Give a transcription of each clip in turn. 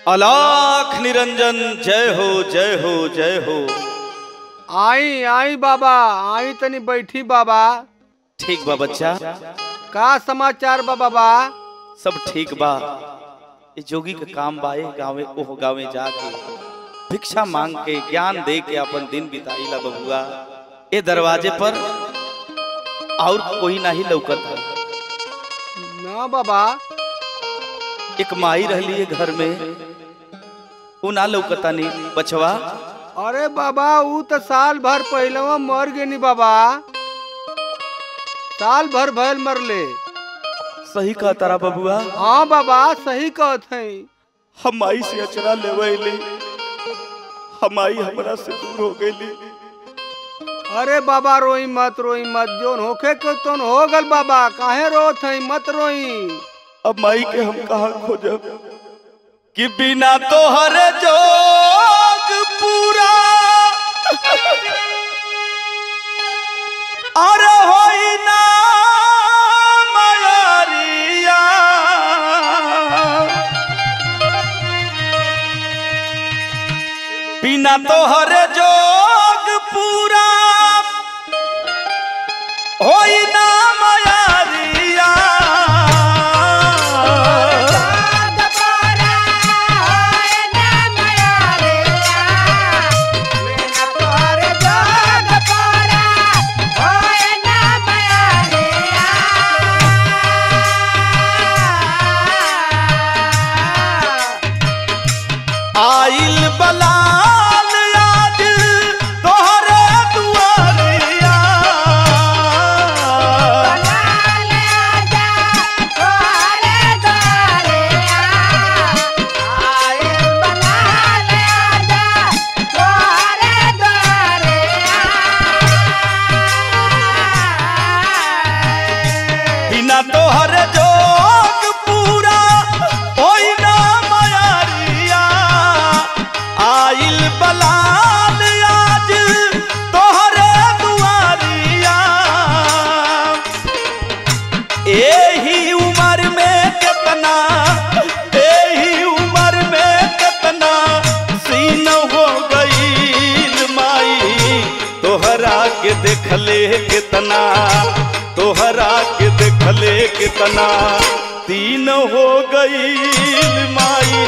अलाख निरंजन जय हो जय हो जय हो आई आई बाबा आई तनी बैठी बाबा ठीक बा बच्चा का समाचार बा बाबा सब ठीक बा ये जोगी का काम बा ए गावे ओह गावे जाके भिक्षा मांग के ज्ञान दे के अपन दिन बिताईला बबुआ ए दरवाजे पर और कोई नहीं लौकत है ना बाबा एक माई रहली है घर में उ ना लौकता नहीं बचवा अरे बाबा ऊ तो साल भर पहलवा मर गेनी बाबा साल भर भयल मरले सही कहा तारा बबुआ हाँ बाबा सही कहत है हम माई से अचरा लेवैली हम आई हमरा से दूर हो गईली अरे बाबा रोई मत रोई मत जोन होखे के तोन हो गल बाबा काहे रोत है मत रोई अब माई के हम कहा खोजब कि बिना तोहर जोग पूरा अरे होई ना मयरिया बिना तोहर जोग पूरा होई ना मयरिया आइल बलाल आज तोहरे दुआरिया बिना तोहर जोग पूरा होई ना मयारिया आइल बलाल आज तोहरे दुआरिया एही उम्र में कितना एही उम्र में कितना सीन हो गईल माई तोहरा के देखले कितना तोहरा के देखले कितना तीन हो गईल माई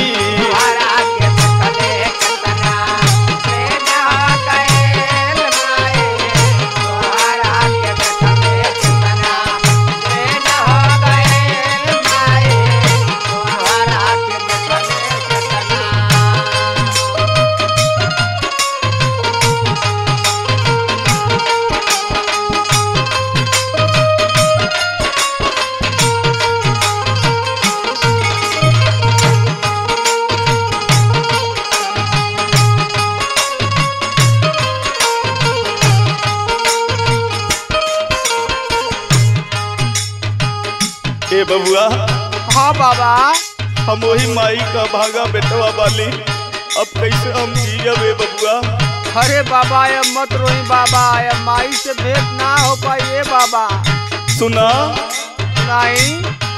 ए बबुआ हाँ बाबा हम वही माई का भागा बेटवा वाली अब कैसे हम जियब ए बबुआ अरे बाबा ये मत रोई बाबा ये माई से भेंट ना हो पाई ये बाबा सुना नहीं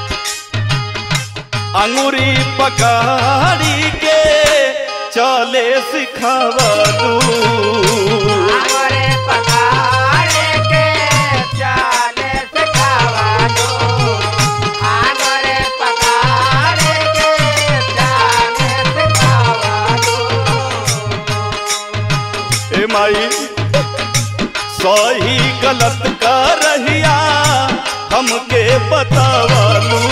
अंगूरी पकड़ी के चले सिखावलू ए माई सही गलत का रहिया हमके बतावलू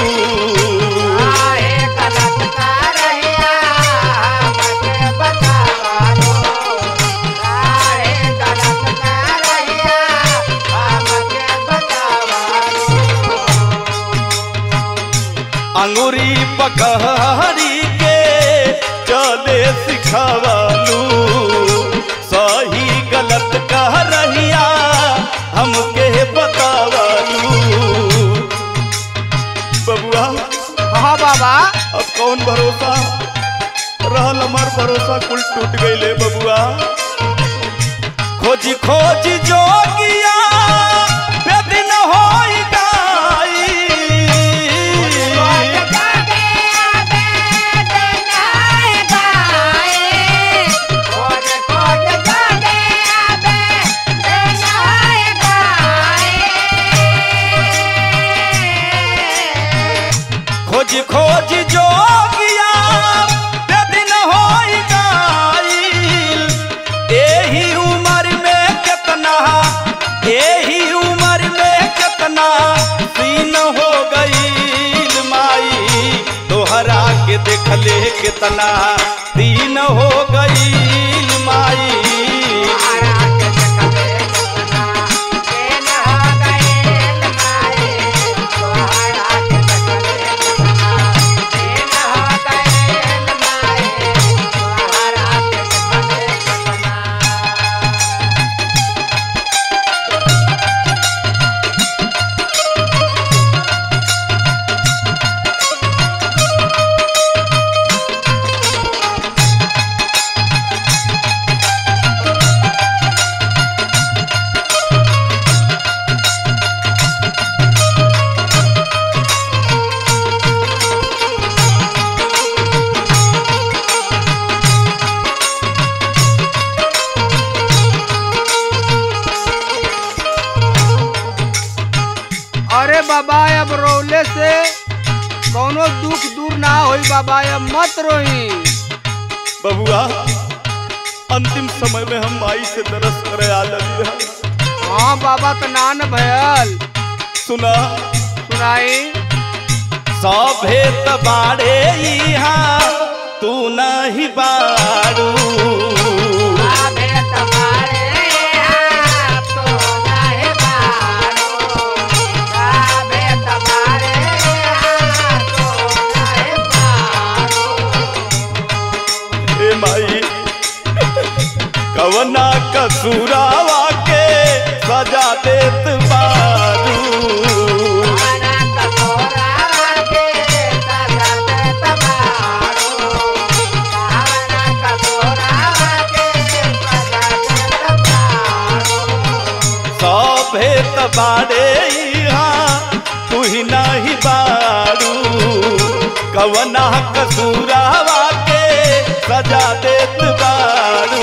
अंगूरी पकड़ी के चले सिखावलू सही गलत कह रहिया हमके बतावलू बबुआ हाँ बाबा अब कौन भरोसा रहल हमार भरोसा कुल टूट गईले बबुआ खोजी खोजी जोगिया बेदिन होई गाई खोज खोज जोगिया बेदिन होई गईल एही उम्र में कितना एही उम्र में कितना सीन हो गईल माई तोहरा के देखले कितना दिन हो गईल माई अरे बाबा अब रोले से कोनो दुख दूर ना होई बाबा अब मत रोई बबुआ अंतिम समय में हम माई से दरस करे आ लगी हाँ बाबा तो नान भयल सुना सुनाई सभे बाड़े यहाँ तू नहीं बाड़ू ए माई कवना कसूरावा के सजा देत बारू सभे बाड़े यहाँ तू ही नहीं बारू कवना कसूरावा के सजा देत बारू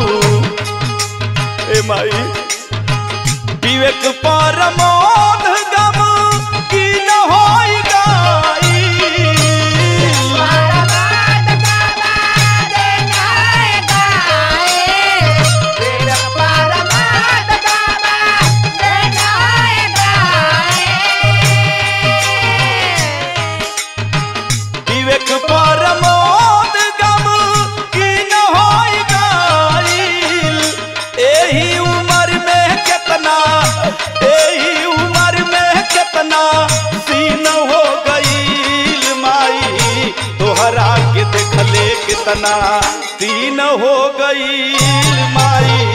ए माई विवेक परमोध गम की न होई गाई विवेक परमोद गम की न होई गाइल एही उम्र में कितना एही उम्र में कितना सीन हो गईल माई तोहरा के देखले कितना सीन हो गईल माई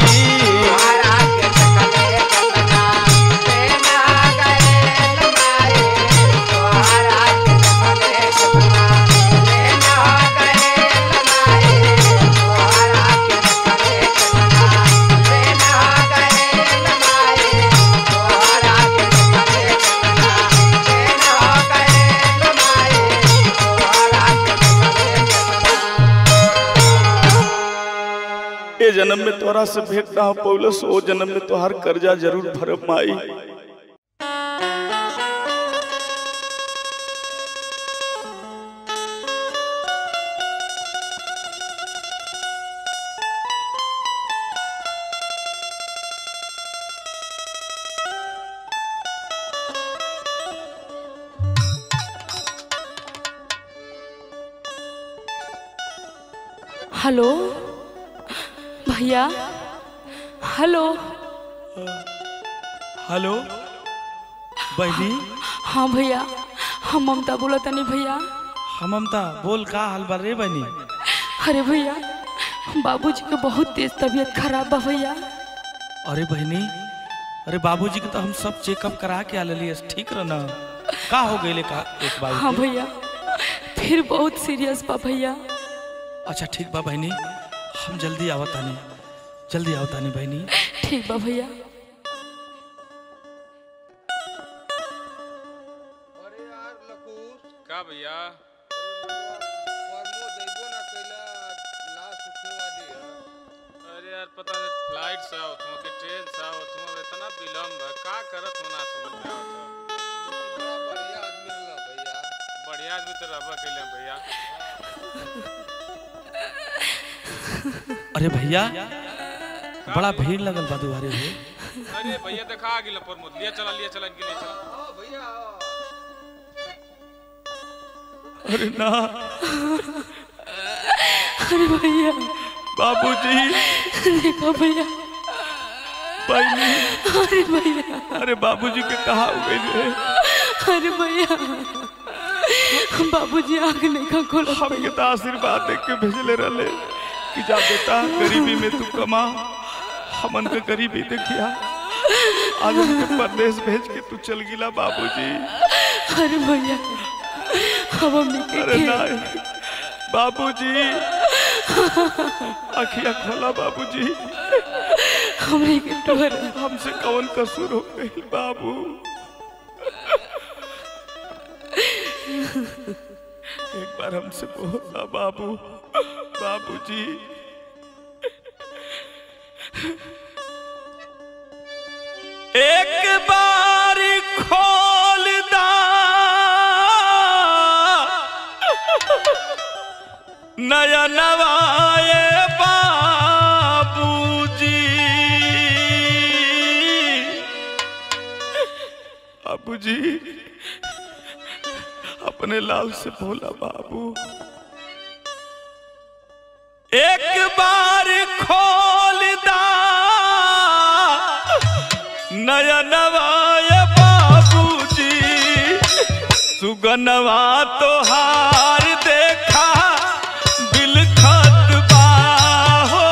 ए जन्म में तोरा से भेंट ना हो पौलस ओ जन्म में तोहार कर्जा जरूर भरब माई हेलो भैया हेलो हेलो बहनी हाँ भैया हम ममता बोला तनी भैया हम ममता बोल का हाल बा रे बहनी अरे भैया बाबूजी के बहुत तेज तबीयत खराब बा भैया अरे बहनी अरे बाबूजी के तो हम सब चेकअप करा के आ लेली ठीक रह न का हो गई का एक बार हाँ भैया फिर बहुत सीरियस बा भैया अच्छा ठीक बा बहनी हम जल्दी आवतानी जल्दी आवतानी बहनी ठीक बा भैया अरे यार लकूस का भैया परमो जइबो ना कैला लाश उठने वाली है अरे यार पता नहीं फ्लाइट से आओ तुम कि ट्रेन से आओ तुम इतना विलम्ब है का करत हो ना समझ में आवत है बड़ा बढ़िया आदमी रहा भैया बढ़िया आज भी तो रहबा कैले भैया अरे भैया बड़ा भीड़ लगल बा दुआरे पे अरे भैया देखा आ गिला प्रमोद लिया चला लिया चला इनके लिए चला अरे ना अरे भैया बाबूजी देखो भैया बहनी अरे भैया अरे बाबूजी के कहा हो गई रे अरे भैया बाबूजी आग नहीं का खोला हमके तो आशीर्वाद देख के भेजले रहले कि जा बेटा गरीबी में तू कमा हमन के गरीबी देखिया आज हमके परदेश भेज के तू चल गिला बाबूजी अरे भैया अब हमने के अरे खेल- नहीं बाबूजी अखिया खोला बाबूजी हमने के टोर हमसे कौन कसूर हो गई बाबू एक बार हमसे बोला बाबू बाबूजी एक बार खोल दा नया नवाए बाबूजी बाबूजी अपने लाल से बोला बाबू एक बार खोल दा नया नवाए बाबूजी सुगनवा तो हार देखा बिलखत बा हो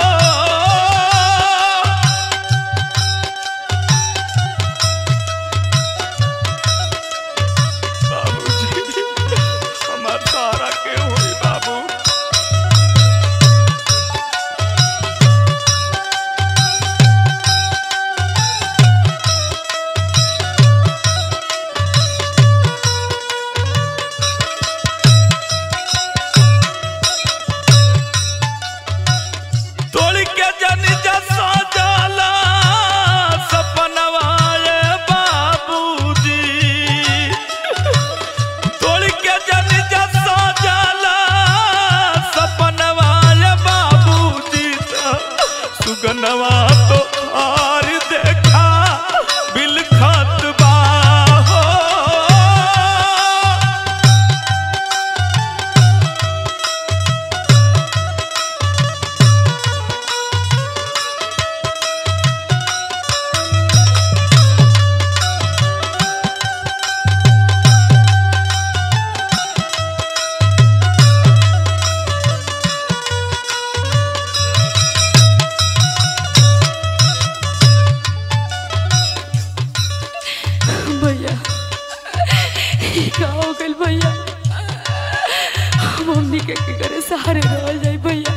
बाबूजी हमार तारा के होई बाबू तोड़ के जन जसो जाला सपनवा ये बाबूजी तोड़ के जन जसो जाला सपनवा ये बाबूजी सुगनवा तो हार देखा बिलखत बा हो भैया ये का हो गइल भैया हम हमनी के के करे सहारे रह जाई भैया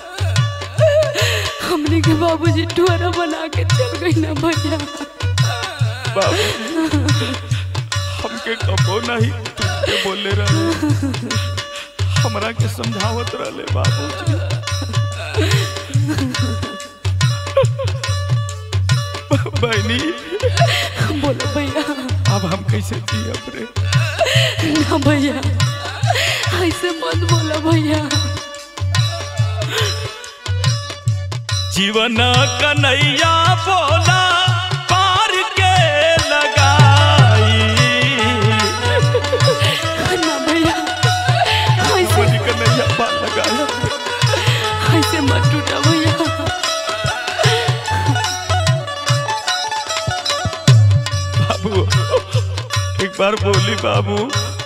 हमनी के बाबूजी टुअरा बना के चल गई ना भैया बाबूजी हमके कबो नहीं तुमके बोले रहे हमरा के समझावत रहे बाबूजी बहनी बोलो भैया अब हम कैसे जियब रे ना भैया ऐसे मत बोला भैया जीवन कन्हैया बोला पार के लगाई ना भैया ऐसे बनी कन्हैया पार लगाया ऐसे मत टूटा भैया बाबू एक बार बोली बाबू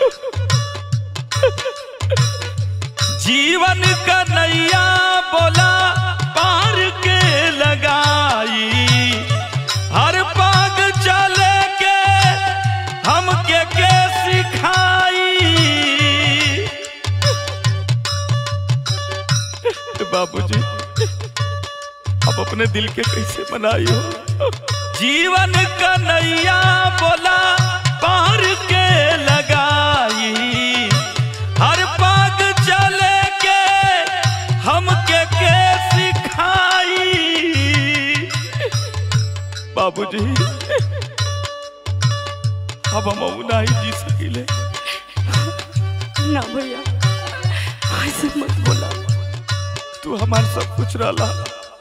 जीवन का नैया बोला पार के लगाई हर पाग चले के हमके के सिखाई बाबूजी अब अपने दिल के कैसे मनाई हो जीवन कन्हैया बोला पार के लगाई हर पाग चले के हमके के सिखाई बाबूजी अब हम नहीं जी सकिले ना भैया ऐसे मत बोला तू हमार सब कुछ रहला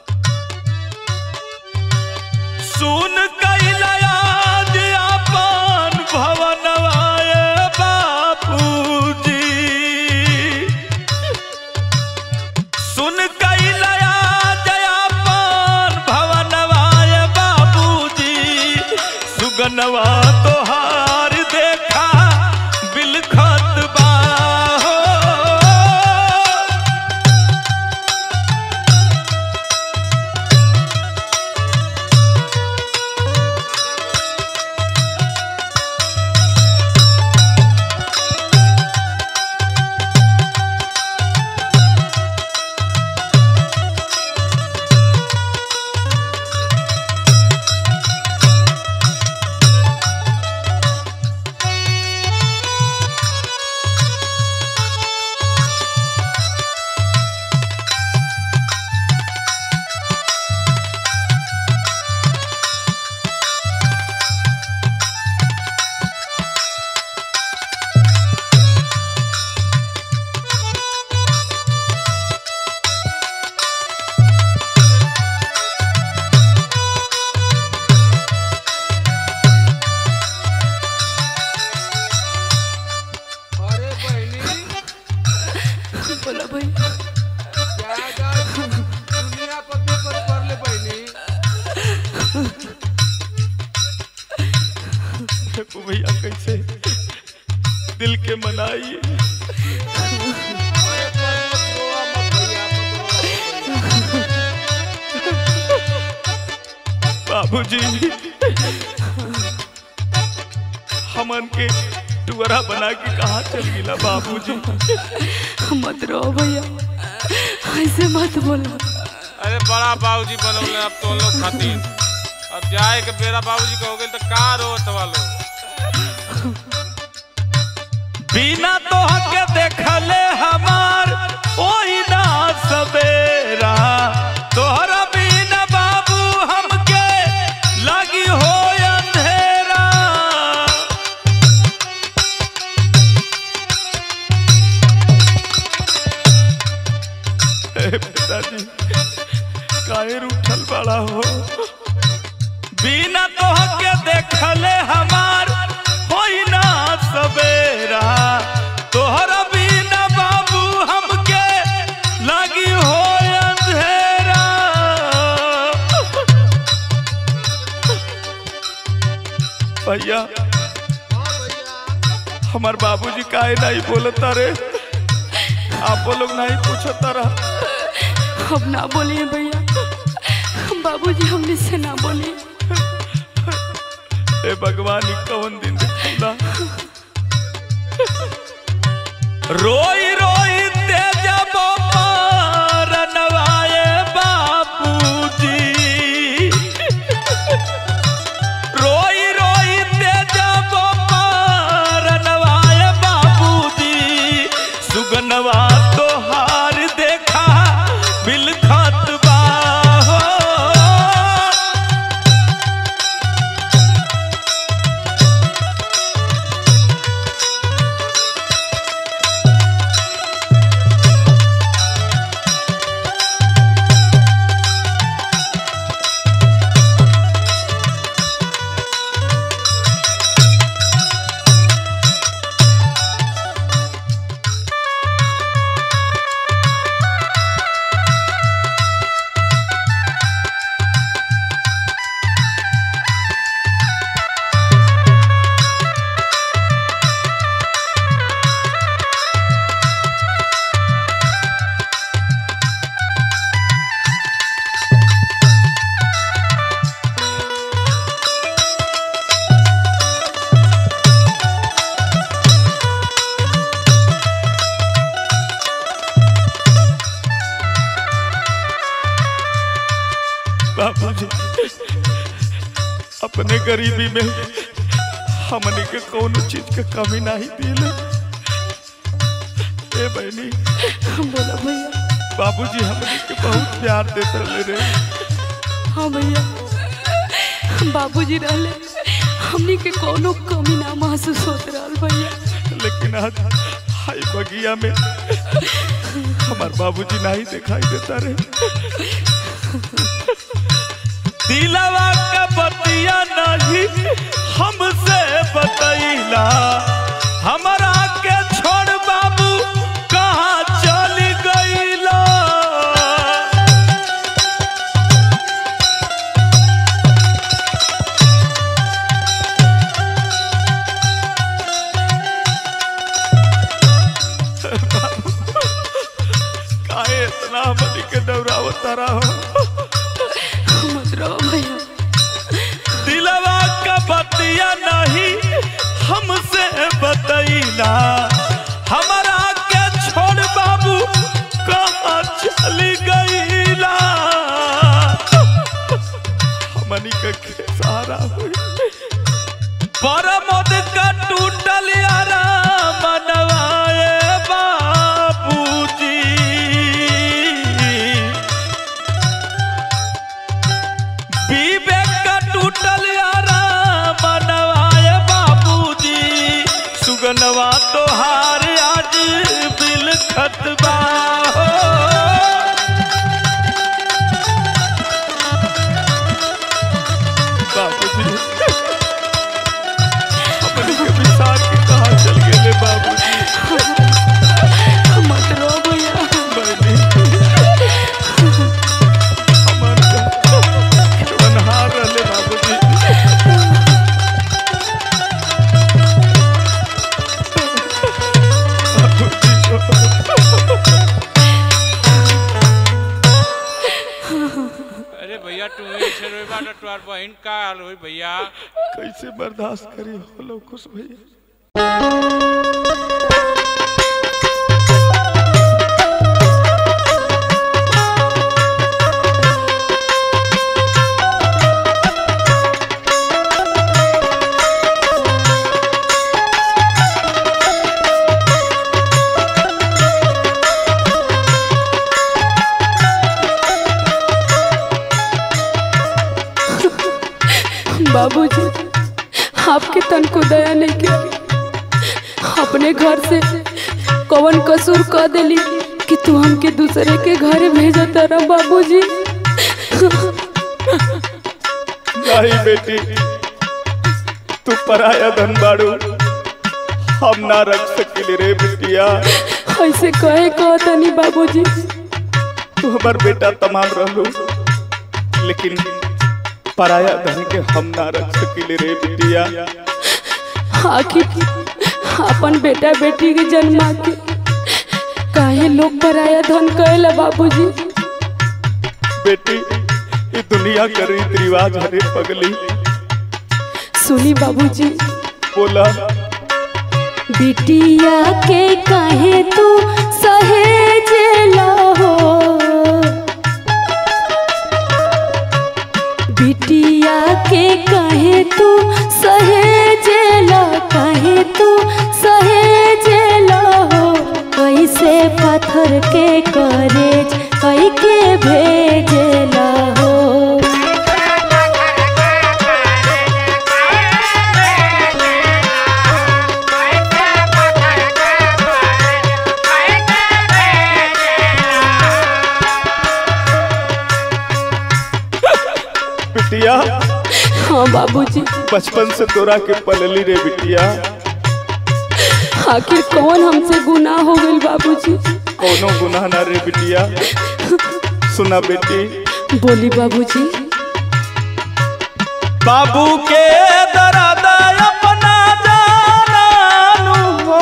सुन कैला आज अपन भवनवाय बापूजी सुन कैला आज अपन भवनवाय बापूजी सुगनवा तोहार देखा बिलखत बा हो अरे बहनी बोला भैया ज्यादा दुनिया पते पर कर ले बहनी देखो भैया कैसे दिल के मनाई अरे पर मत रोआ मत भैया मत रोआ बाबूजी हमन के टुअरा बना के कहा चल गिला बाबूजी मत रहो भैया ऐसे मत बोला अरे बड़ा बाबूजी बनौले अब तो लोग खातिर अब जाए के बेरा बाबूजी कहोगे तो का रोत वालो बिना तोहके देखले हमार ओही ना सवेरा तोहरा बिना बाबू हमके लगी हो अंधेरा हे पिताजी काहे रूठल बड़ा हो बिना तोहके देखले हमार होई ना सवेरा तोहरा बिना बाबू हमके लगी हो अंधेरा भैया हमार बाबूजी काहे नहीं बोलता रे आप लोग नहीं पूछता रहा अब ना बोलिए भैया बाबूजी हमने से ना बोले हे भगवान ई कौन दिन दिखला रोई रोई ते जब रनवाए बापूजी रोई रोई ते जब रनवाए बापूजी सुगनवा तोहार देखा बिलखत बा हो बाबूजी अपने गरीबी में हमने के कोनो चीज के कमी नहीं दिले ए बहनी बोला भैया बाबूजी हमने के बहुत प्यार देते रहे रे हाँ भैया बाबूजी रहले हमनी के कोनो कमी ना महसूस होत रहल भैया लेकिन आज हाय बगिया में हमार बाबूजी नहीं दिखाई देता रे दिलवा का बतिया नहीं हमसे बतैला हमारा के छोड़ बाबू कहाँ चल गईला काहे इतना हमनी के डरावता रहो मत रहो भैया दिलवा का बतिया नहीं हमसे बतैला हमारा के छोड़ बाबू कहाँ चली गईला हमनी के के सहारा हुई परमोद का टूटल यारा मनवाए बाबूजी विवेक का टूटल यारा मनवाए बाबूजी सुगनवा तोहार आज बिल खतबा हो बाबूजी अपनी के विसार के कहा चल गए बाबूजी मत रहो भैया बनी हमार बनहार रहले बाबूजी अरे भैया तू ही छे रोई बाटा तोहार बहिन का हाल होई भैया कैसे बर्दाश्त करी हो लो खुश भैया बाबूजी आपके तन को दया नहीं की अपने घर से कवन कसूर कर देली कि तू हमके दूसरे के घर भेजा तारा बाबूजी नहीं बेटी तू पराया धन बाड़ू हम ना रख सकिले रे बिटिया ऐसे कहे कहतनी बाबूजी तू हमार बेटा तमाम रहलू लेकिन पराया धन के हम ना रख सकिले रे बिटिया आखिर अपन बेटा बेटी के जन्मा के काहे लोग पराया धन कहेला बाबूजी बेटी ये दुनिया का रीत रिवाज हरे पगली सुनी बाबूजी बोला बिटिया के काहे तू सहेजेला हो बिटिया के काहे तू सहेजेला काहे तू सहेजेला हो कैसे पत्थर के करेज कई के भेजेला हो बिटिया हाँ बाबूजी बचपन से तोरा के पलली रे बिटिया आखिर कौन हमसे गुनाह हो गई बाबूजी कोनो गुनाह ना रे बिटिया सुना बेटी बोली बाबूजी बाबू के दरादा अपना जानू हो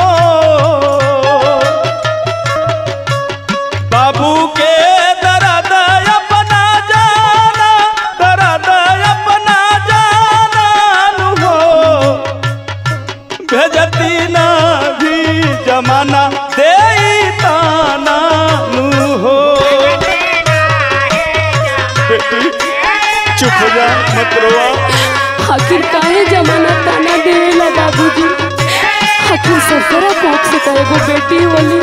बाबू के दरादा अपना जाना दरादा अपना जानू हो भेजती ना भी जमाना दे ताना नू हो बेटी चुप हो जा मत रोआ आखिर काहे जमाना ताना देला बाबूजी आखिर सरकरा कोख से कहे वो बेटी वाली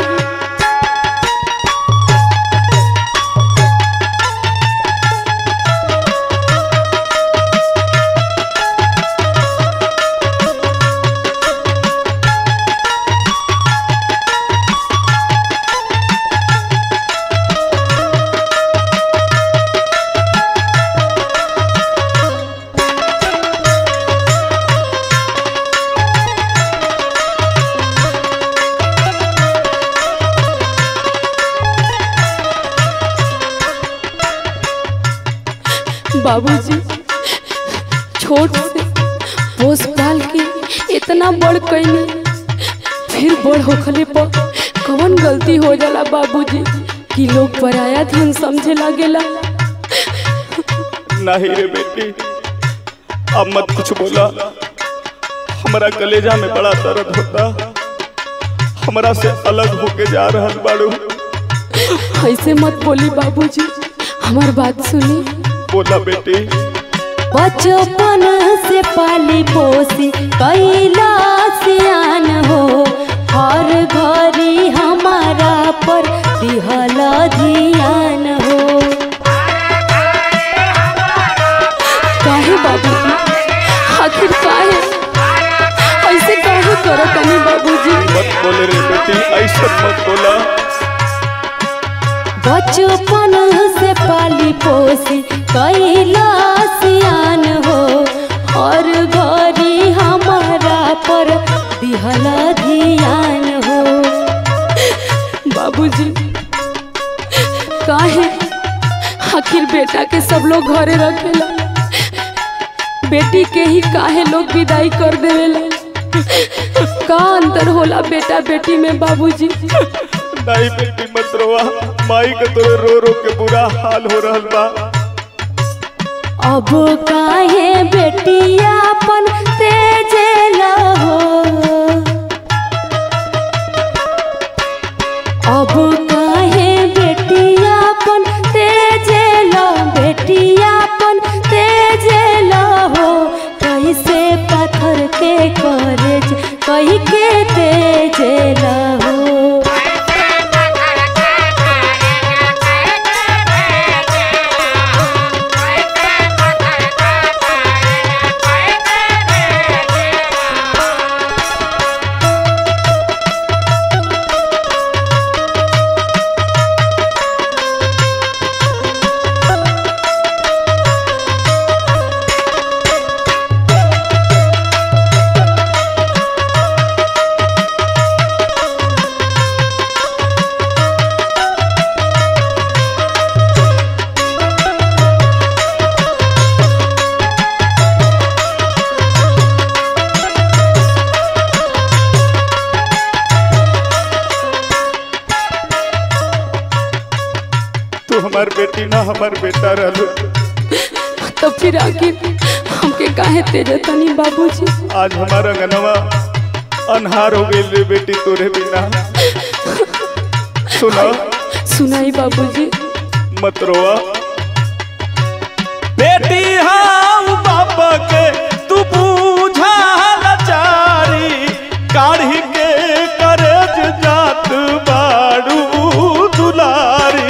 बाबूजी छोट से पोस पाल के इतना बड़ कैनी फिर बड़ होखले पर कवन गलती हो जाला बाबूजी कि लोग पराया धन समझे लागेला नहीं रे बेटी अब मत कुछ बोला हमारा कलेजा में बड़ा दर्द होता हमरा से अलग होके जा रहल बाड़ू ऐसे मत बोली बाबूजी हमार बात सुनी बोला बेटी बचपन से पाली पोसी कैला सियान हो हर घरी हमारा पर दिहल धियान हो काहे बाबूजी आखिर काहे ऐसे काहे करो तनी बाबूजी मत बोले रे बेटी ऐसा मत बोला बचपन से पाली पोसी कैला सियान हो और घरी हमारा पर दिहला धियान हो बाबूजी काहे आखिर बेटा के सब लोग घरे रखेला बेटी के ही काहे लोग विदाई कर देवेला का अंतर होला बेटा बेटी में बाबूजी नहीं बेटी मत रोवा माई के तोरे रो रो के बुरा हाल हो रहल बा अब काहे बेटियापन तेजेला हो अब काहे बेटियापन तेजेला बेटियापन तेजेला हो कैसे पत्थर के करेज कही के तेजेला हो तू हमार बेटी ना हमार बेटा रहलू तो फिर आखिर हमके काहे तेजे तनी बाबूजी आज हमारा गनवा अनहार हो गई रे बेटी तोरे बिना सुना सुनाई बाबूजी मत रोवा बेटी हाँ बाप के तू बूझा लाचारी काढ़ी के करज जात बाड़ू दुलारी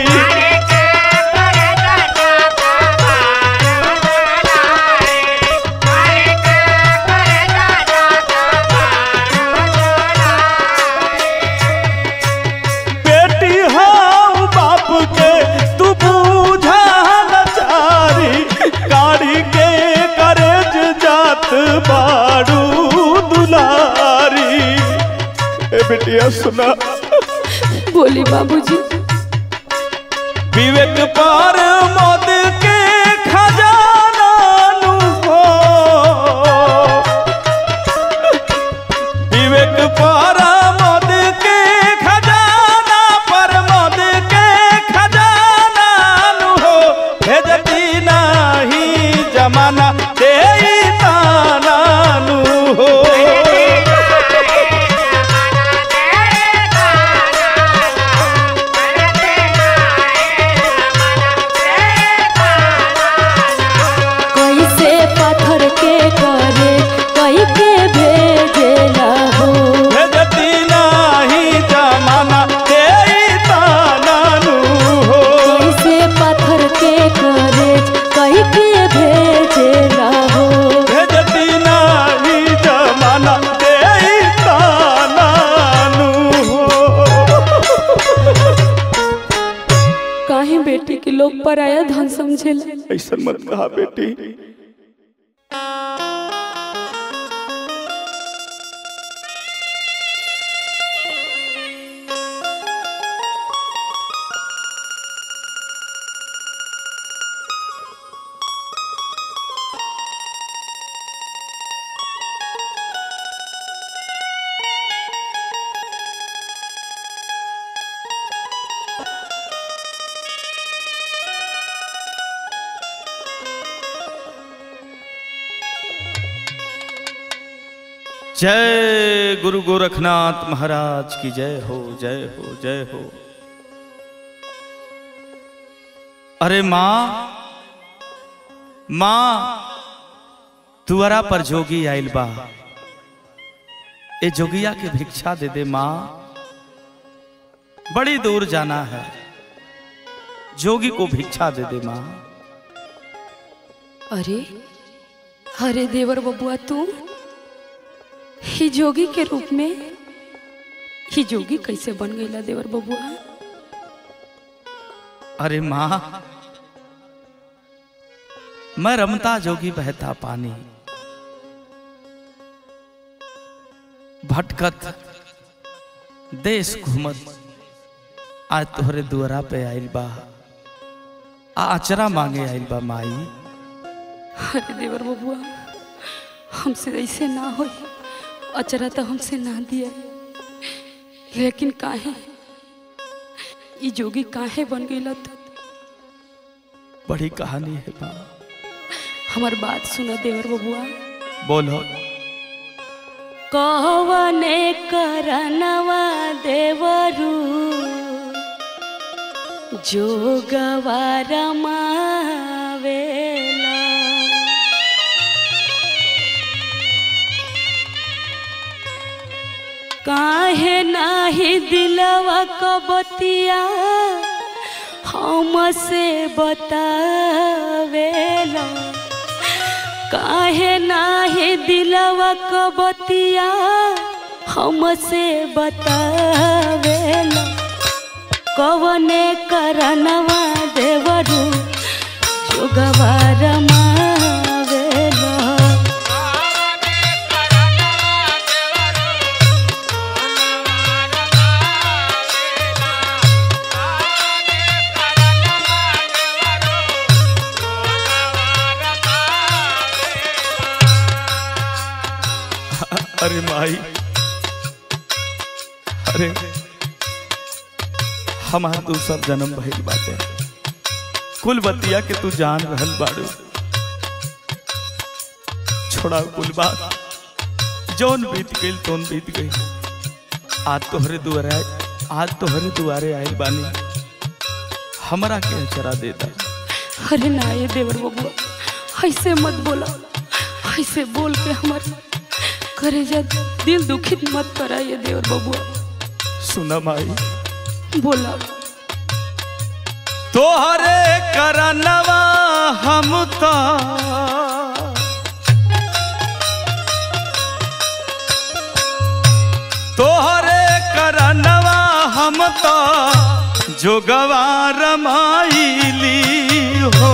बेटी हाँ बाप के तू बूझा लाचारी काढ़ी के करज जात बाड़ू दुलारी ए बेटिया सुना बोली बाबूजी विवेक पर मद के खजाना नु हो विवेक पर मद के खजाना पर मद के खजाना नु हो भेजती नहीं जमाना दे ताना नु हो कैसे पत्थर के करे कई के भेजेला हो भेजती नहीं जमाना तेरी तानानु हो कैसे पत्थर के करे कई के भेजेला हो भेजती नहीं जमाना तेरी तानानु हो काहे बेटी के लोग पराया धन समझेला ऐसा मत कहा बेटी जय गुरु गोरखनाथ महाराज की जय हो जय हो जय हो अरे माँ माँ तुअरा पर जोगी आइल बा ए जोगिया के भिक्षा दे दे माँ बड़ी दूर जाना है जोगी को भिक्षा दे दे माँ अरे अरे देवर बबुआ तू ही जोगी के रूप में ही जोगी कैसे बन गईला देवर बबुआ अरे माँ मैं रमता जोगी बहता पानी भटकत देश घूमत आज तोहरे दुआरा पे आइल बा आ अचरा मांगे आइल बा माई अरे देवर बबुआ हमसे ऐसे ना हो अचरा तो हमसे ना दिया लेकिन काहे ई जोगी काहे बन गईला तू बड़ी कहानी है माँ हमार बात सुनो देवर बबुआ बोलो कवने करनवा देवरू जोगवा रमावेला काहे नाही दिलवा कबतिया हमसे बतावेला काहे नाही दिलवा कबतिया हमसे बतावेला कवने करनवा देवरू जोगवा रमावेला अरे माई अरे हमार दूसरा जन्म भइल बाटे कुल बतिया के तू जान रहल बाड़ू छोड़ा कुल बात जौन बीत गइल तौन बीत गई आज तोहरे दुआरे आज तोहरे दुआरे आइल बानी हमरा के अचरा देता अरे ना ये देवर बबुआ ऐसे मत बोला ऐसे बोल के हमार करेजा दिल दुखित मत करा ये देवर बबुआ सुना माई बोला तोहरे करनवा हम तो तोहरे करनवा हम तो जोगवा रमाइली हो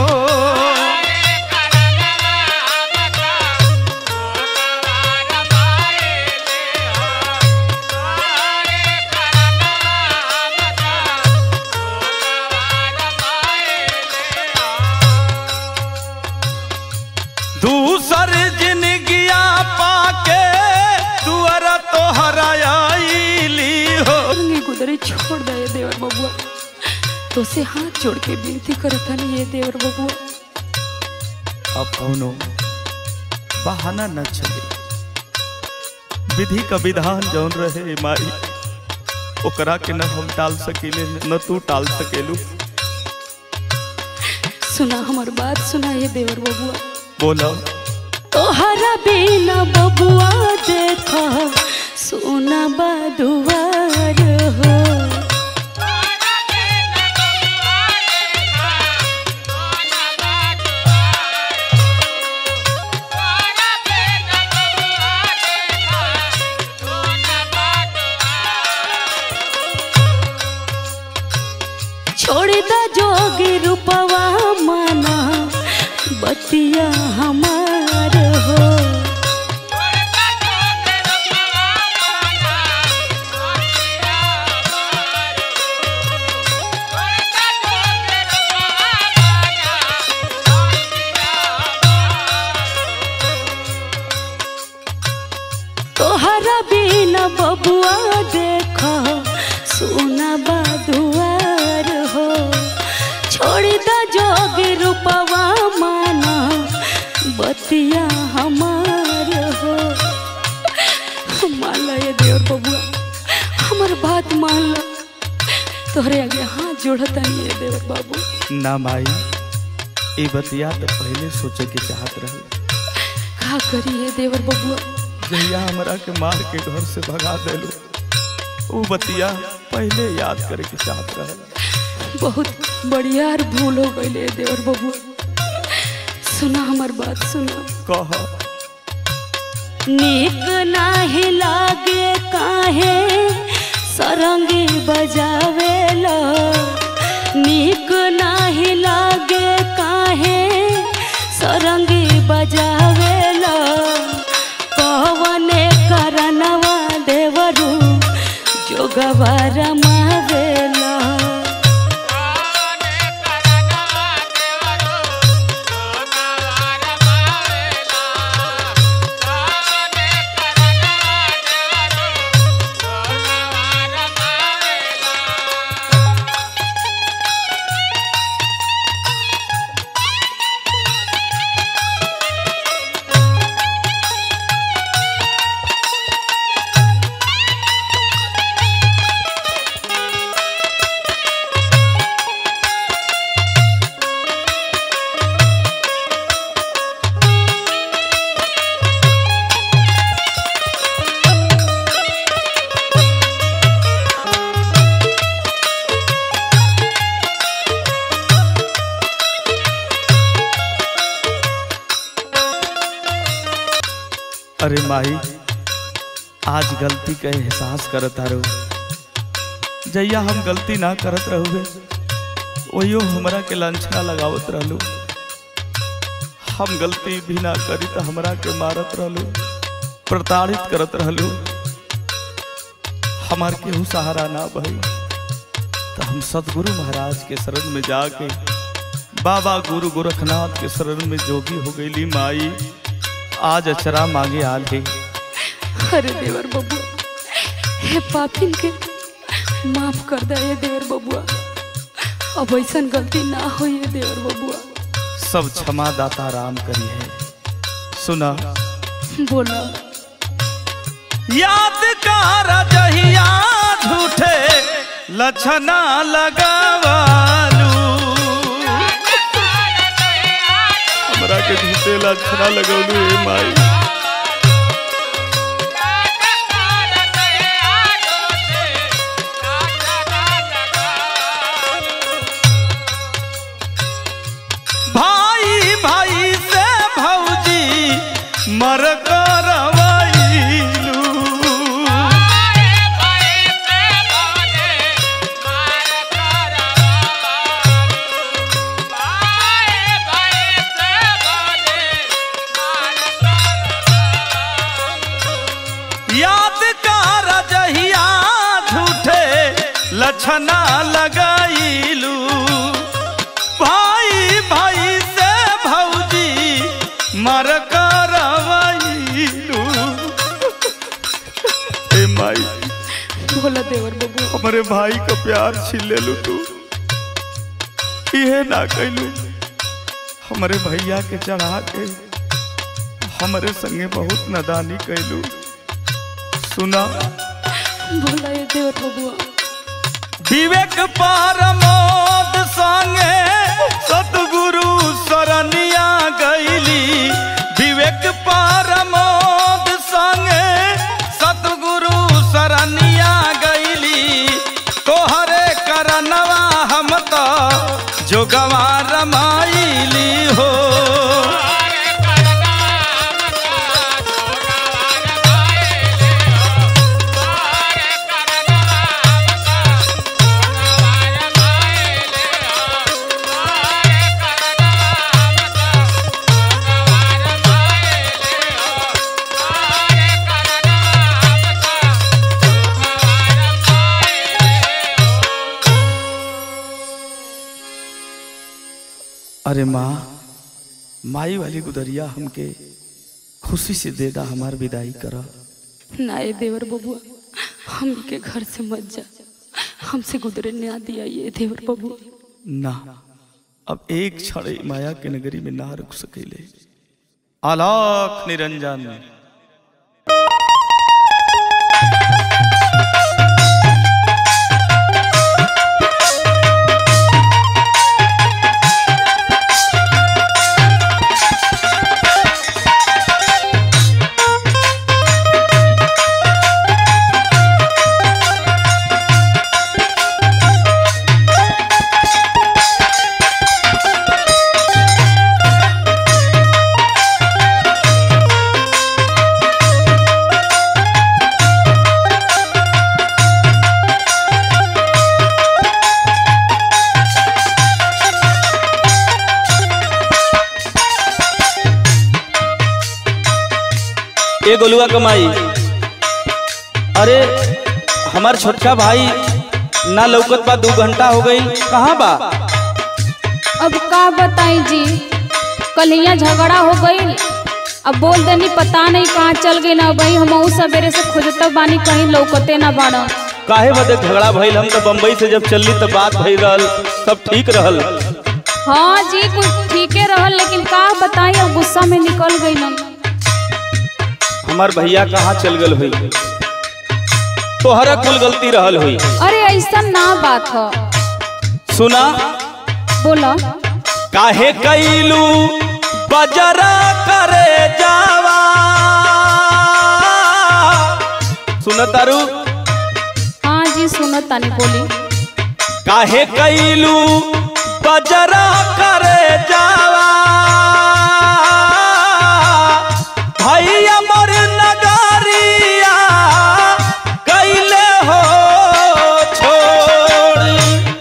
दूसर जिनगिया पाके दुआर तोहरा आइली हो रंगी गुदरी छोड़ दे ये देवर बबुआ तो से हाथ जोड़ के विनती करता नहीं ये देवर बबुआ अब कौनो बहाना न चले विधि का विधान जौन रहे माई ओकरा के न हम टाल सकेले न तू टाल सकेलू सुना हमार बात सुना ये देवर बबुआ बोलो तोहरा बिना बबुआ देखा सोना बादुआर हो छोड़ दा जोगी रूपवा माना बतिया हमार हो तोहरा बिना बबुआ देखो सोना बादुआर हो छोड़ दा जोगी रूपवा माना बतिया हमार हो हमार बात मान लो तोहरे आगे हाथ जोड़ता नहीं है देवर बाबू ना माई ये बतिया तो पहले सोचे के चाहत रहे का करी है देवर बबुआ जहिया हमरा के मार के घर से भगा देलो वो बतिया पहले याद करे के चाहत रहे बहुत बढ़िया और भूल हो गई है देवर बबुआ सुना हमार बात सुना कह नीक नाही लागे काहे सरंगी बजावेला नीक नाही लागे काहे सरंगी बजावेला कवने करनवा देवरू जोगवा रमावेला अरे माई आज गलती का एहसास करत आरो जैया हम गलती ना करत रहुए वही हमरा के लांछना लगावत रहलू हम गलती भी ना करी तो हमरा के मारत रहलू प्रताड़ित करत रहलू हमार केहू सहारा ना भई तो हम सदगुरु महाराज के शरण में जाके बाबा गुरु गोरखनाथ के शरण में जोगी हो गईली माई आज अचरा मांगे आल है अरे देवर बबुआ हे पापिन के माफ कर दे ये देवर बबुआ अब ऐसा गलती ना हो ये देवर बबुआ सब क्षमा दाता राम करी है सुना बोला याद कर जहिया झूठे लछना लगावालू हमरा के झूठे लछना लगौलू ए माई भाई भाई से भौजी मर करवैलू याद कर जहिया झूठे लछना लगाईलू भाई भाई से भौजी मर करवैलू ए माई बोला देवर बबुआ हमारे भाई का प्यार छीन ले लू तू ये ना कैलू हमारे भैया के चढ़ा के हमारे संगे बहुत नदानी कैलू सुना बोला ये देवर बबुआ विवेक परमोद संगे सतगुरु शरणिया गैली विवेक परमोद संगे सतगुरु शरणिया गैली तोहरे करनवा हम तो जोगवा रमाइली हो अरे माँ माई वाली गुदरिया हमके खुशी से दे दा हमार विदाई करा ना ये देवर बबुआ हम के घर से मत जा हमसे गुजरे ना दिया ये देवर बबुआ ना अब एक क्षण ई माया के नगरी में ना रुक सकेले आलाख निरंजन गोलुआ कमाई अरे हमार छोटका भाई ना लौकत बा दू घंटा हो गई कहाँ बा अब का बताई जी कल यहाँ झगड़ा हो गई अब बोल देनी पता नहीं कहाँ चल गई ना भाई हम सवेरे से खोजत बानी कहीं लौकते ना बाड़ा काहे बदे झगड़ा भइल हम तो बम्बई से जब चलली तो बात भइल रहल सब ठीक रहल हाँ जी कुछ ठीके रहल लेकिन का बताई अब गुस्सा में निकल गई ना हमार भैया कहाँ चल गल हुई तोहरा कुल गलती रहल हुई अरे ऐसा ना बात है सुना बोला काहे कैलू बजरा करे जावा सुन तारू हाँ जी सुनो तानी बोली काहे कैलू बजरा करे जावा भैया मोर नगरिया कैले हो छोड़ी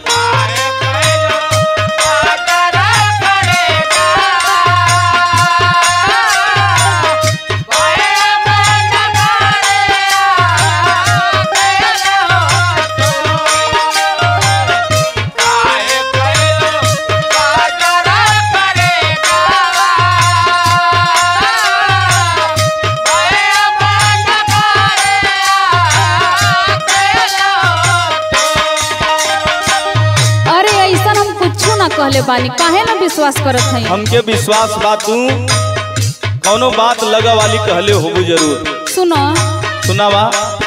अरे ऐसा हम कुछ ना कहले बानी काहे ना विश्वास करत हई हमके विश्वास बा तू कौनो बात लगा वाली कहले होबू जरूर सुनो सुनावा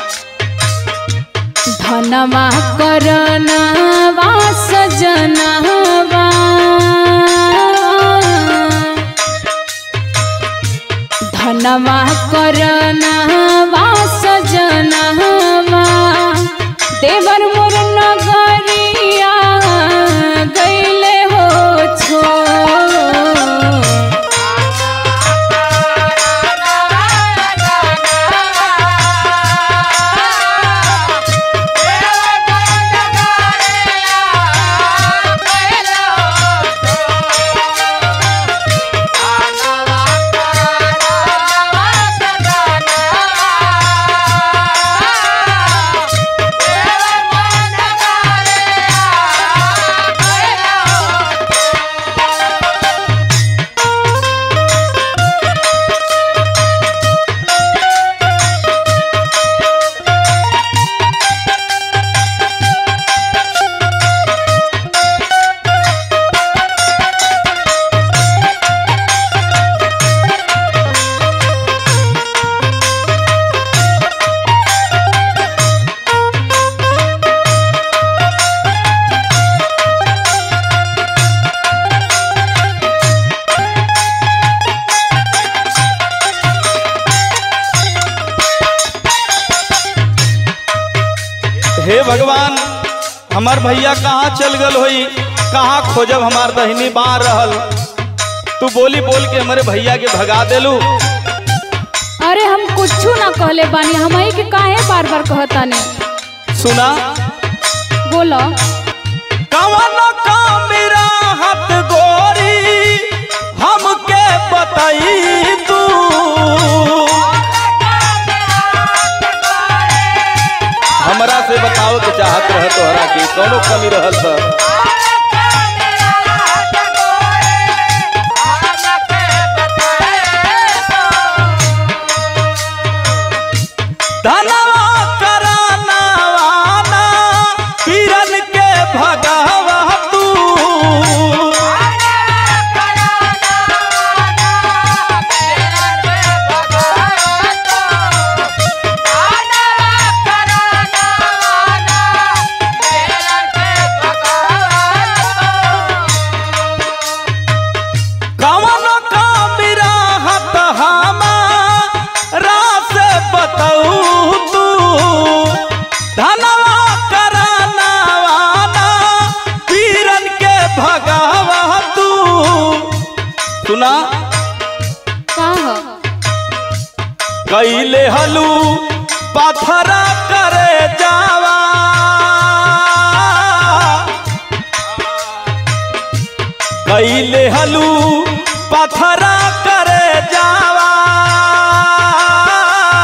धनवा करनवा सजनवा धनवा करनवा सजनवा देवर मोर नगरिया गईले हो छो हे भगवान हमार भैया कहाँ चल गल होई कहाँ खोजब हमार बहिनी बाहर रहल तू बोली बोल के हमारे भैया के भगा देलू अरे हम कुछ ना कहले बानी हमही के काहे बार बार कहतानी सुना बोलो कवन का मेरा हाथ गोरी हमके बताई तू हमरा से बताओ के चाहत रह तोहरा की कौनो कमी रहल त धनवा करानावाना पीरन के भगावा तू कवन का मेरा हाथ हमारा से बताऊ तू धनवा करानावाना पीरन के भगावा तू सुना का ह कैले हलू पथरा करे जावा कैले हलू पथरा करे जावा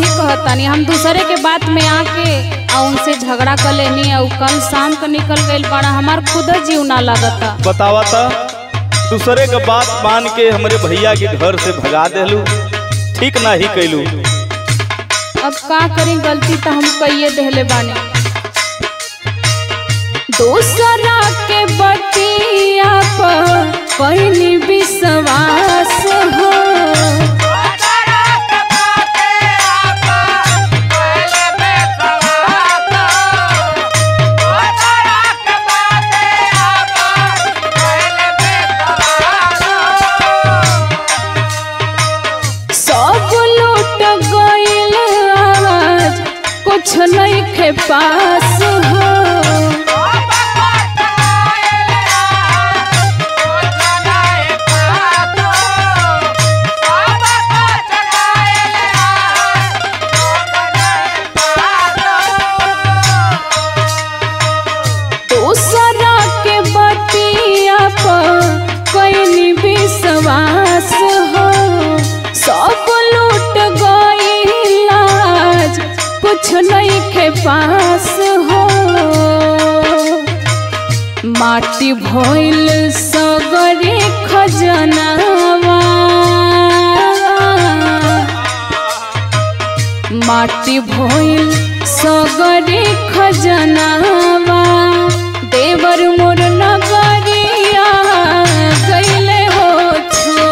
ही कहतानी हम दूसरे के बात में आके आ उनसे झगड़ा कर लेनी और कल शाम को निकल गई बड़ा हमार खुद जीव ना लगता बतावा था दूसरे का बात मान के हमरे भैया के घर से भगा देलू ठीक ना ही कैलू अब का करी गलती तो हम कहिए देहले बानी दूसरा के बतिया पर कहनी विश्वास हो सब लूट गइल आज कुछ नहीं के पास हो दूसरा के बतिया पर कोई विश्वास हो सब लूट गइल आज कुछ नहीं के पास हो माटी भइल सगरे खजनावा माटी भइल सगरे खजनावा देवर मोर नगरिया गइले हो छो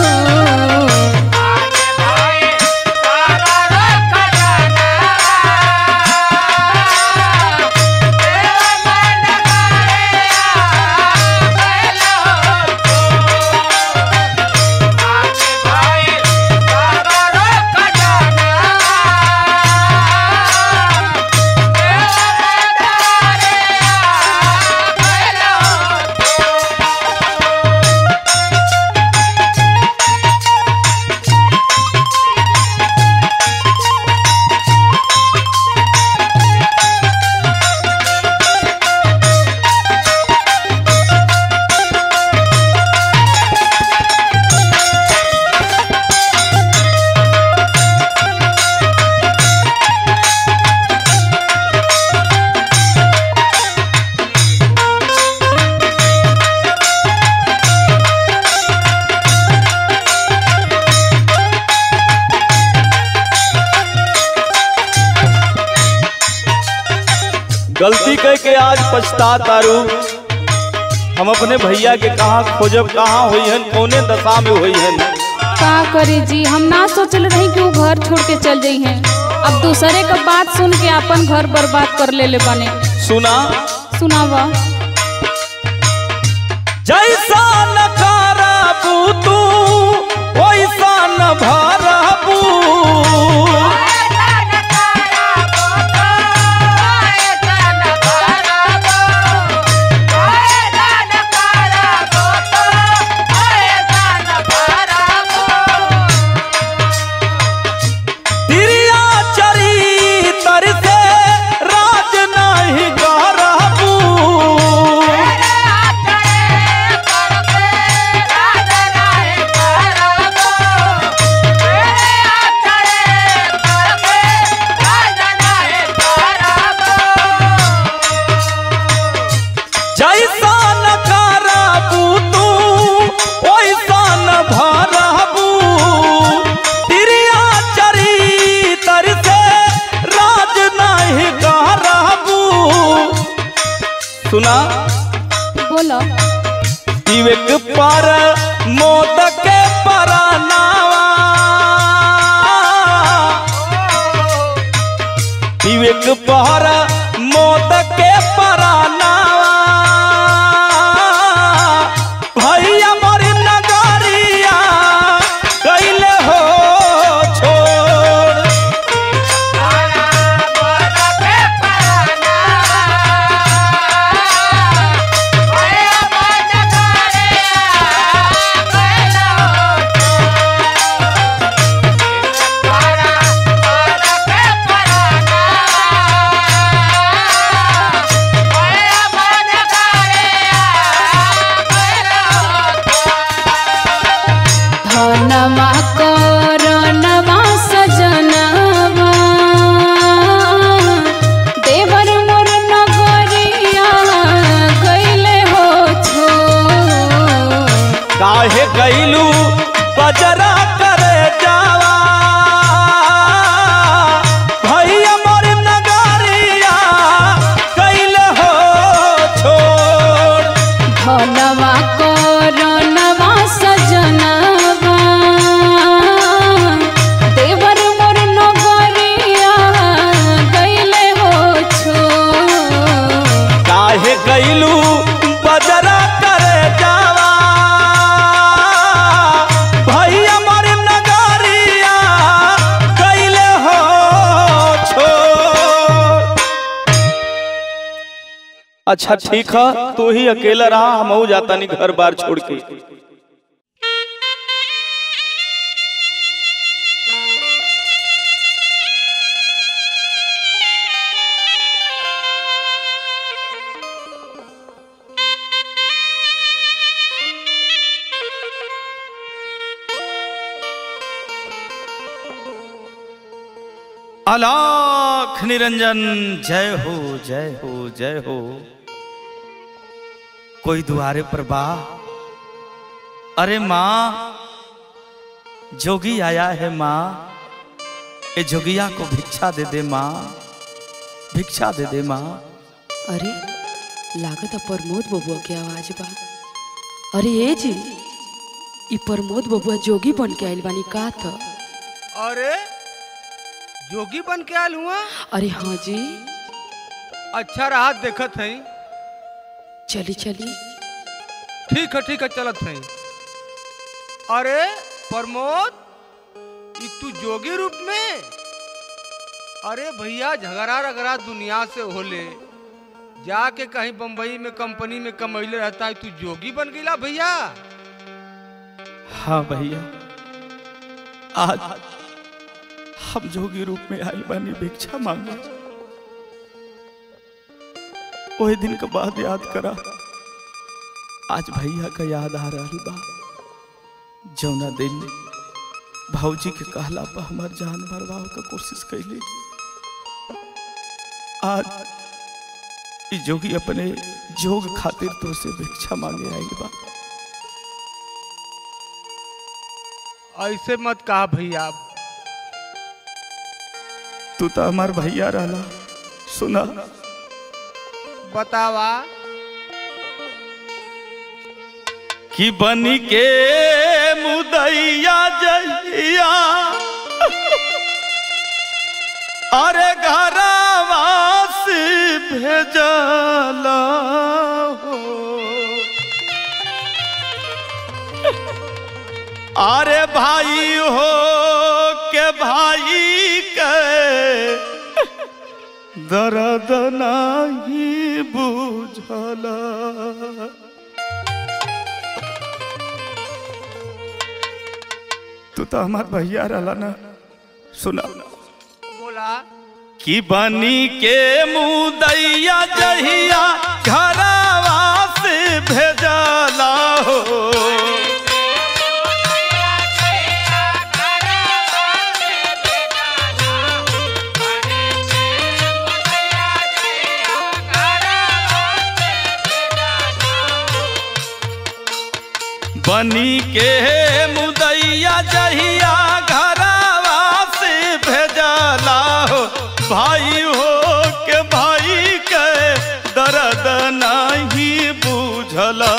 गलती कह के आज पछता तारू हम अपने भैया के कहाँ खोजब कहाँ हुई हन कौने दशा में हुई हन का करे जी हम ना सोचल रही कि वो घर छोड़ के चल जाई हैं अब दूसरे का बात सुन के अपन घर बर्बाद कर ले ले बने सुना सुनावा जैसा न करबू तू वैसा न भरबू तिरिया चरितर से राज नहीं करबू जैसा न करबू तू वैसा न भरबू तिरिया चरितर से राज नहीं करबू सुना बोलो विवेक पर मोद के परनावा विवेक पर मोद के परनावा भैया मोर नगरिया कैले हो छोड़ Para अच्छा ठीक है तू ही अकेला रहा हम जाता नहीं घर बार छोड़ के अलाख निरंजन जय हो जय हो जय हो कोई दुआरे पर बा अरे माँ जोगी आया है माँ ए जोगिया को भिक्षा दे दे माँ भिक्षा दे दे माँ अरे लागत है प्रमोद बबुआ के आवाज बा अरे ए जी ई प्रमोद बबुआ जोगी बन के आइल बानी का था अरे जोगी बन के आयल हुआ अरे हाँ जी अच्छा रहा देखत है चली चली ठीक है ठीक है चलत है अरे प्रमोद ई तू जोगी रूप में अरे भैया झगड़ा रगड़ा दुनिया से होले जाके कहीं बम्बई में कंपनी में कमैले रहता है तू जोगी बन गईला भैया हाँ भैया आज हम जोगी रूप में आई बानी भिक्षा मांगे वही दिन के बाद याद करा आज भैया का याद आ रहा बा जौना दिन भाऊजी के कहला पर हमार जान बर्बाद का कोशिश कैली आज ई जोगी अपने जोग खातिर तो से भिक्षा मांगे आई बा ऐसे मत कहा भैया तू तो हमार भैया रहला सुना बतावा कि बनी के मुदैया जइया अरे घरवा से भेजला हो अरे भाई हो के भाई के दर्द नहीं बुझला तू तो हमार भैया रहला ना सुना बोला कि बनी के मुदैया जहिया घरवा से भेजला हो बनी के मुदैया जहिया घरवा से भेजला हो भाई हो के भाई के दर्द नहीं बुझला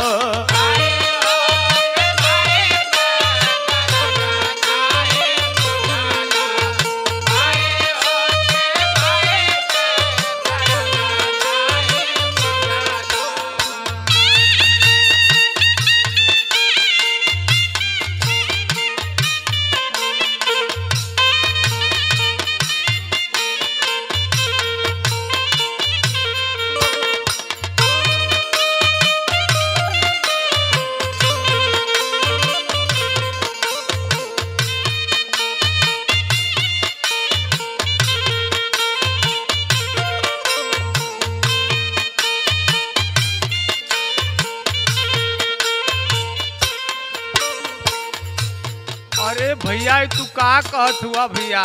अरे भैया ई तू का कहत हुआ भैया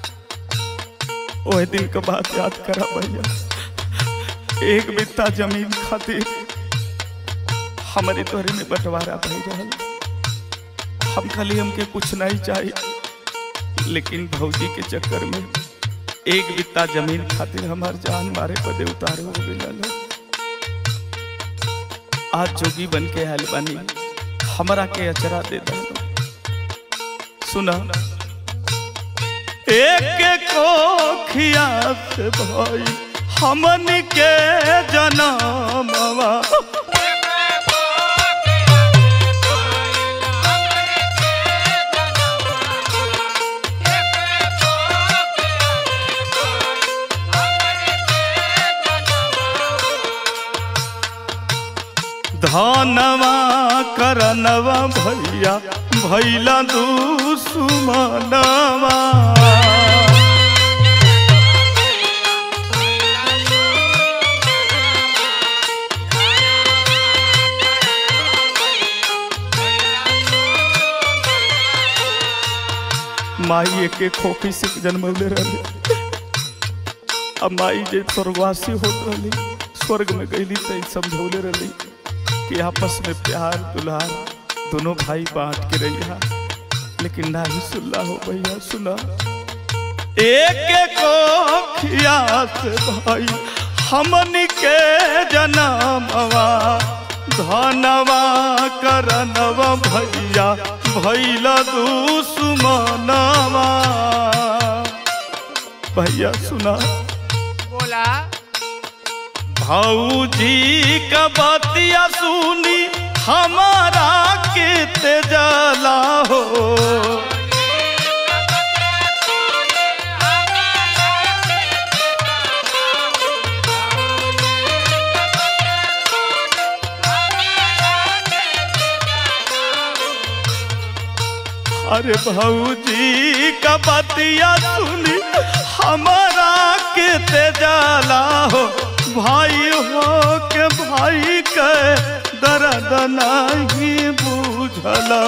वही दिन के बात याद करा भैया एक बित्ता जमीन खातिर हमारे तोहरे में बंटवारा भई रहल हम खाली हमके कुछ नहीं चाहिए लेकिन भौजी के चक्कर में एक बित्ता जमीन खातिर हमार जान मारे पदे उतारे हो गइल आज जोगी बन के आयल बानी हमरा के अचरा दे दो सुना एक कोखिया से भाई हमन के जनमवा धनवा करनवा भैया भैला दुश्मनवा माई एक एक खोपी से जन्मले रहे अब माई जे स्वर्गवासी होत रही स्वर्ग में गईली तो समझौले रही कि आपस में प्यार दुलार दोनों भाई बांट के रहिया लेकिन ना ही सुल्ला हो भैया सुना एक एक खियास भाई हमन के जनमवा धनवा करनवा भैया भैला दुश्मनवा भैया सुना बोला भौजी का बतिया सुनी हमारा के तेजला हो अरे भौजी का बतिया सुनी हमारा के तेजला हो भाई हो के भाई के दर्द नहीं बुझला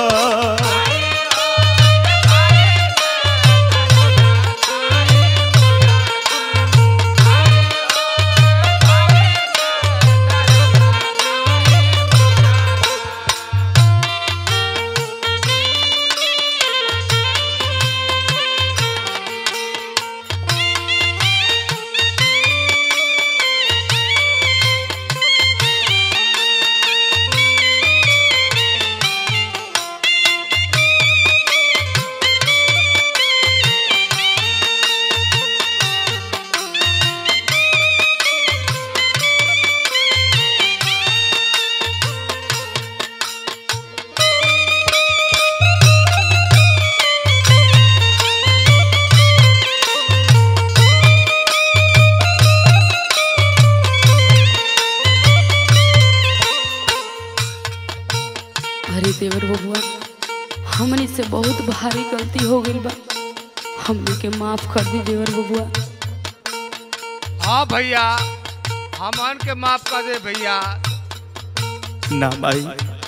अरे देवर बबुआ हमनी से बहुत भारी गलती हो गई बा हमनी के माफ कर दी देवर बबुआ हाँ भैया हमन के माफ कर दे भैया ना माई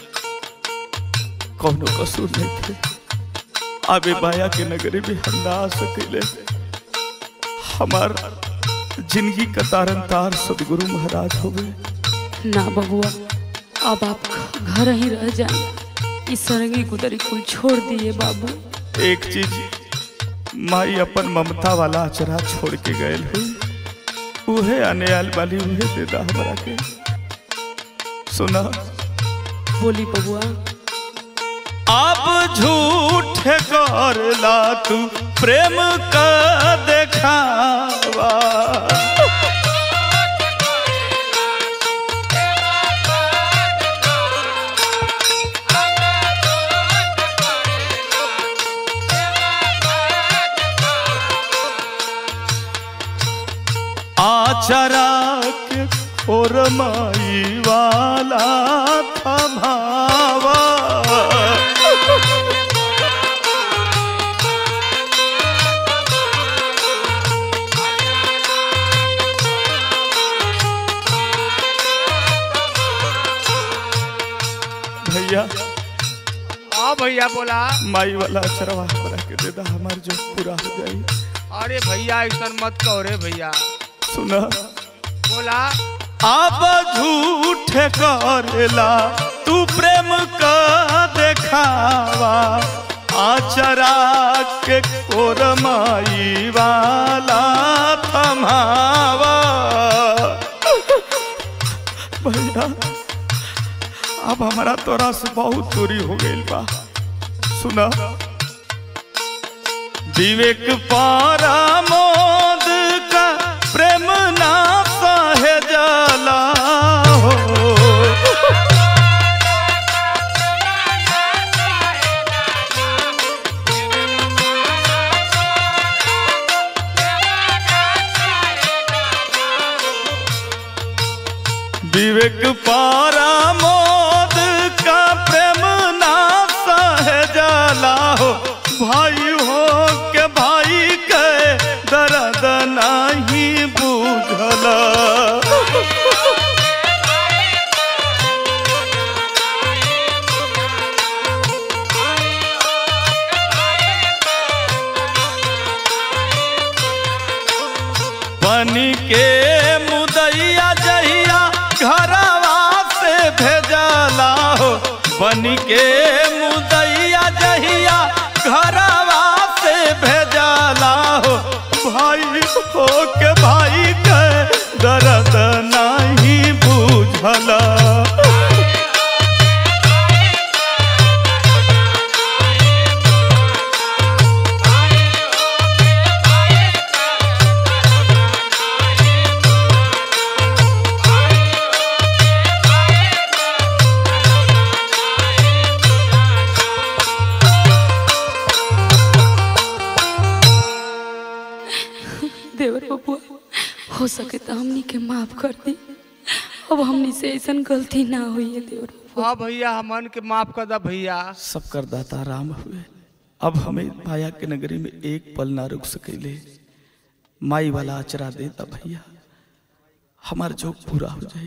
कौनो कसूर नहीं थे आबे बाया के नगरी भी हम ना आ सकेले हमार जिंदगी का तारन तार सदगुरु महाराज हो गए ना बबुआ अब आप घर ही रह जाए इस सरंगी गुदरी कुल छोड़ दिए बाबू एक चीज माई अपन ममता वाला अचरा छोड़ के गए हुई उहे आने आल वाली उहे दे दा हमरा के सुना बोली बबुआ अब झूठ करला तू प्रेम का देखावा आचरा के और माई वाला थमावा भैया हाँ भैया बोला माई वाला अचरवा हमरा के दे दा हमार जो पूरा हो जाई अरे भैया ऐसा मत कहो रे भैया सुना बोला अब झूठ करेला तू प्रेम का देखावा आचरा के कोरमाई वाला थमावा भैया अब हमारा तोरा से बहुत दूरी हो गई बा सुना विवेक पारा मोद का प्रेम ना सहे जाला हो विवेक पारा मोद बनी के मुदैया जहिया घरवा से भेजला हो बनी के मुदैया जहिया घरवा से भेजला हो भाई हो के भाई के दर्द नहीं बुझला देवर बबुआ हो सके तो हमनी के माफ कर दी अब हमनी से ऐसा गलती ना हुई है देवर बबुआ हाँ भैया हमन के माफ कर दा भैया सब कर दाता राम हुए अब हमें माया के नगरी में एक पल ना रुक सकेले माई वाला अचरा देता भैया हमार जोग पूरा हो जाए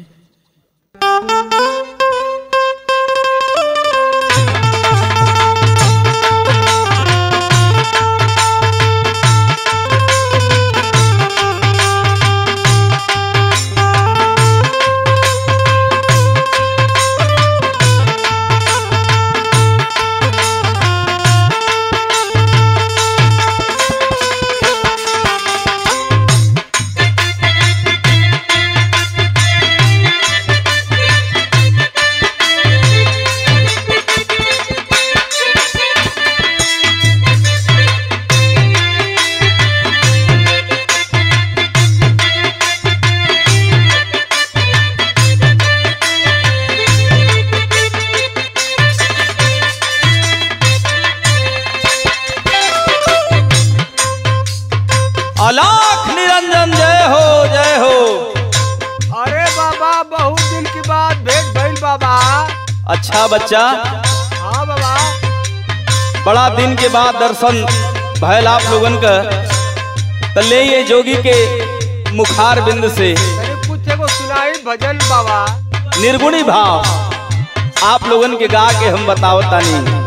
अलाख निरंजन जय हो जय हो अरे बाबा बहुत दिन के बाद भेंट भइल बाबा अच्छा बच्चा हाँ बाबा बड़ा दिन के बाद दर्शन भयल आप लोगन का तो ले ये जोगी के मुखार बिंद से तनी कुछ एगो सुनाई भजन बाबा निर्गुणी भाव आप लोगन के गा के हम बतावतानी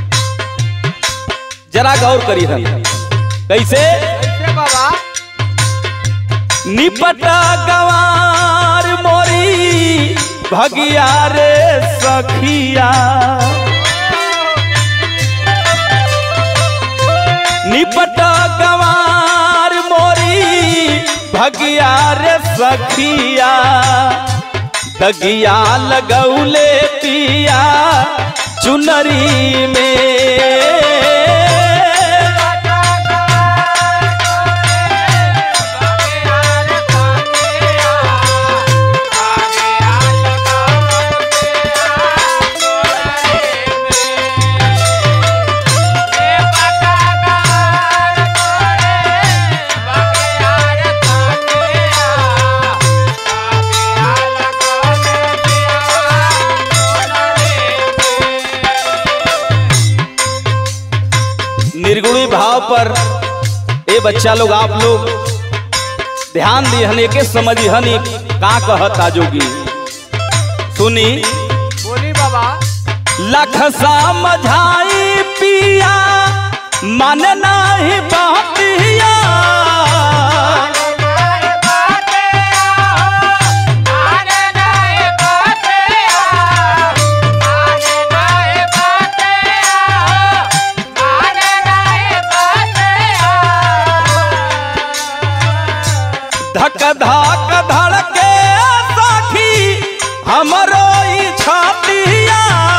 जरा गौर करी हम कैसे कैसे बाबा निपटा गवार मोरी भगिया रे सखिया निपटा गवार मोरी भगिया रे सखिया दगिया लगौले पिया चुनरी में निर्गुणी भाव पर ए बच्चा लोग आप लोग ध्यान दिहन के समझिहन ई का कहता जोगी सुनी बोली बाबा लख समझाई पिया मन नाही बहतिया धक धक धड़के साखी हमरो ई छातिया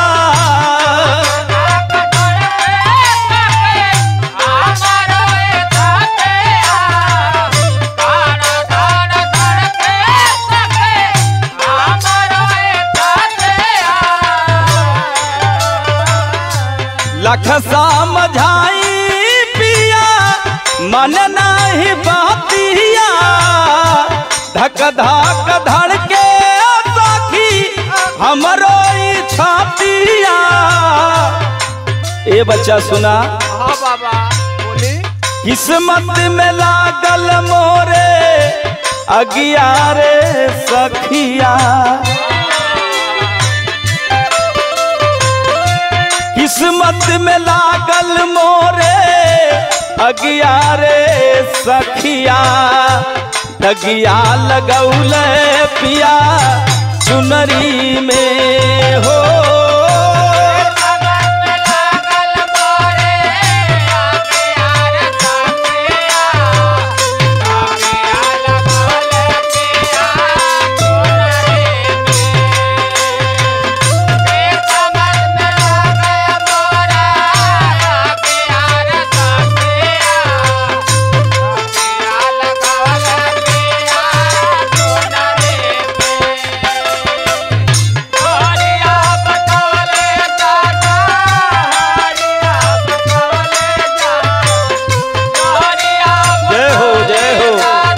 लख समझाई पिया मन नाही बहतिया धक धक धड़के साखी हमरो ई छातिया ए बच्चा सुना हाँ बाबा बोली किस्मत में लागल मोरे अगियारे सखिया किस्मत में लागल मोरे अगियारे सखिया दगिया लगौले पिया चुनरी में हो जय हो जय हो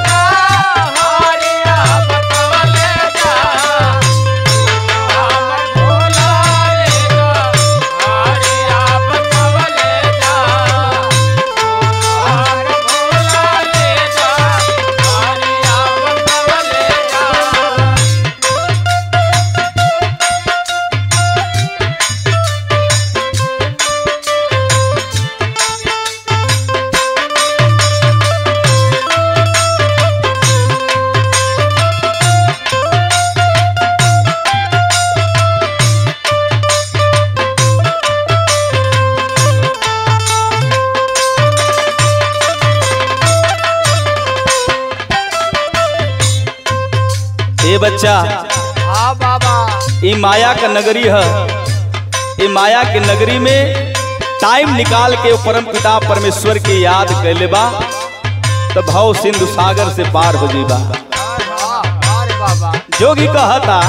ए बच्चा हाँ बाबा ई माया का नगरी है ई माया के नगरी में टाइम निकाल के वो परम पिता परमेश्वर के याद कैले बा तो भाव सिंधु सागर से पार हो जीबा हाँ अरे बाबा जोगी कहता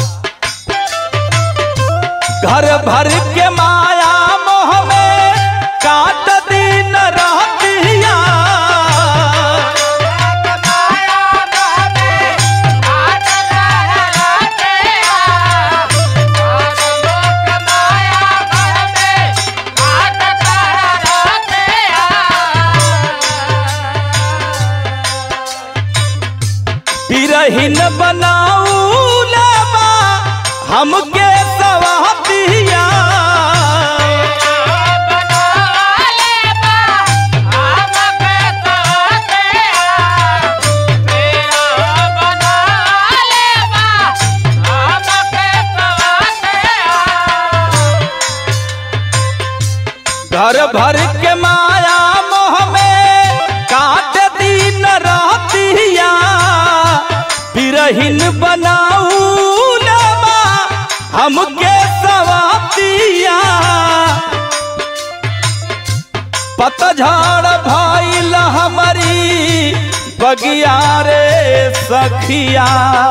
घर भर के माया मोह में काट दिन रहतिया बिरहिन बनाऊ लेबा हमके सवहतिया घर भर के माया मोह में काट दिन रहतिया बिरहिन बनाऊ लेबा हमके सवहतिया पतझड़ भइल हमारी बगिया रे सखिया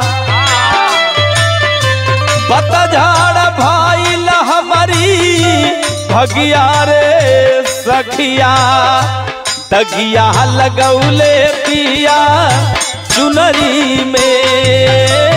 पतझड़ भइल हमारी भगिया रे सखिया तगिया लगौले पिया चुनरी में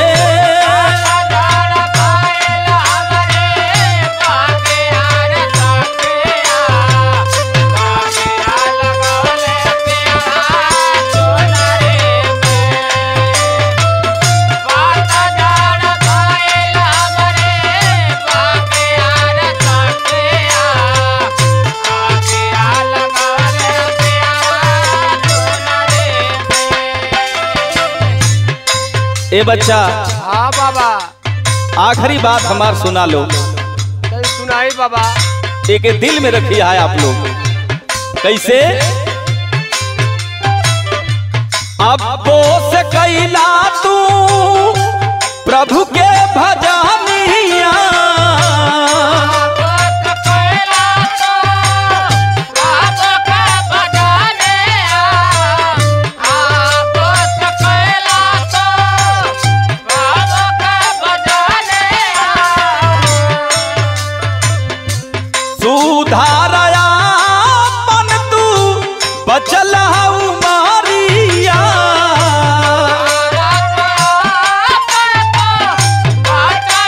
ए बच्चा हाँ बाबा आखिरी बात हमार सुना लो तनी सुनाई बाबा एक दिल में रखिए है आप लोग कैसे अब से कैला तू प्रभु के भजनिया सुधारया मन तू बचल हऊ मारिया Bye.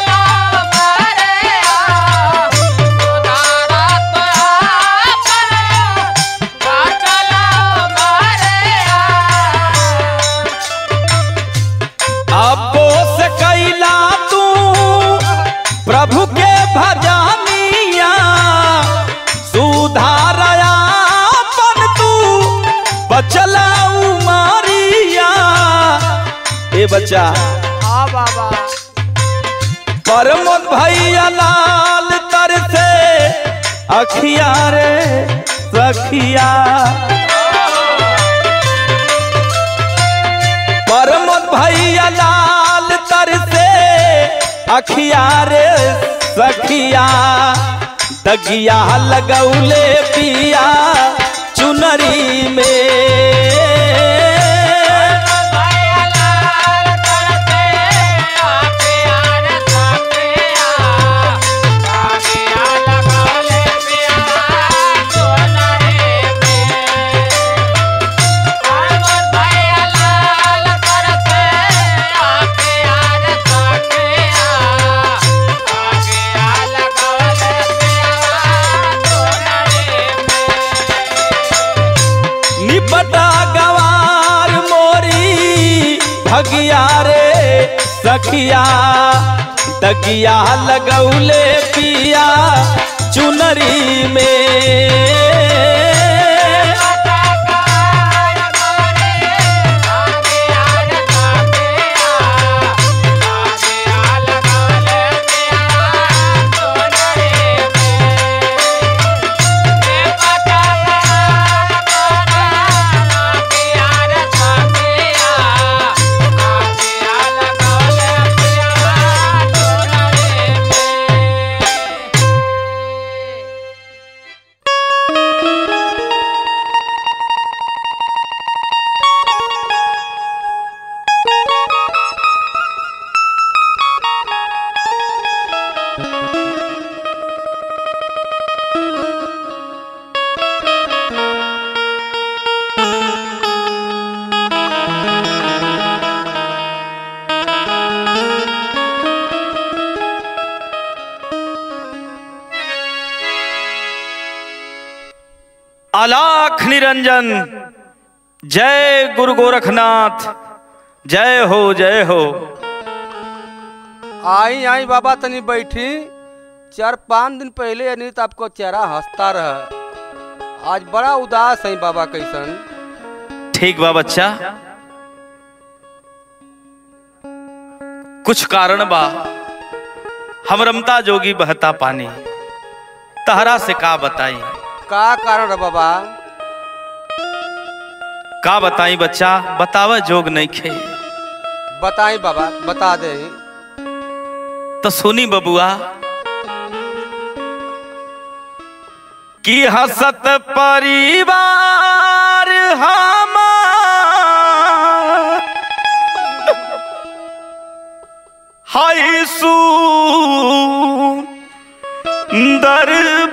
बच्चा हाँ बाबा परमोद भैया लाल तर से अखिया रे सखिया परमोद भैया लाल तर से अखिया रे सखिया दगिया लगौले पिया चुनरी में निपटा गवार मोरी भगिया रे सखिया दगिया लगौले पिया चुनरी में अलाख निरंजन जय गुरु गोरखनाथ जय हो जय हो आई आई बाबा तनी बैठी चार पाँच दिन पहले यानी तो आपको चेहरा हंसता रहा आज बड़ा उदास है बाबा कैसन ठीक बा बच्चा कुछ कारण बा हम रमता जोगी बहता पानी तहरा से का बताई का कारण है बाबा का बताई बच्चा बतावे जोग नहीं खे बताई बाबा बता दे तो सुनी बबुआ कि हसत परिवार हम हाय सुंदर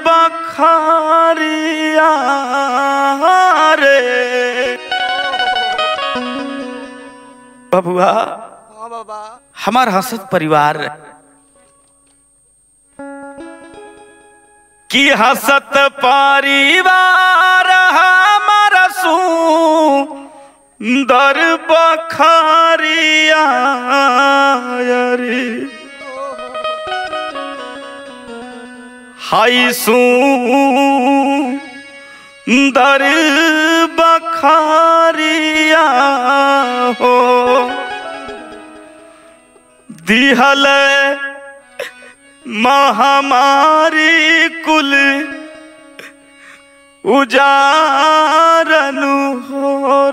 बखारिया रे बबुआ हाँ बाबा हमार हसत परिवार की हसत परिवार हमार सुंदर बखारिया रे हाय सुंदर बखारिया हो दिहल महामारी कुल उजारनु हो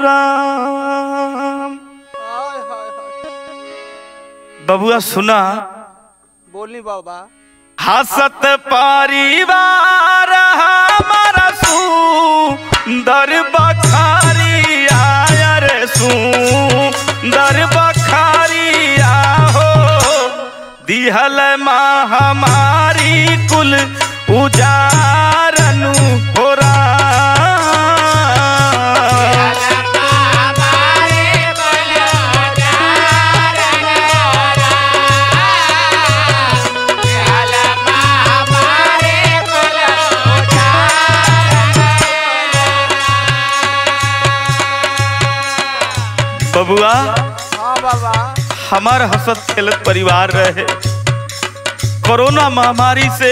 राम हाय हाय हाय बबुआ सुना बोली बाबा हसत परिवार हमारा सुंदर बखारिया रे सुंदर बखारिया हो दिहल महामारी कुल उजारनु हो राम बबुआ हाँ बाबा हमार हसत खेलत परिवार रहे कोरोना महामारी से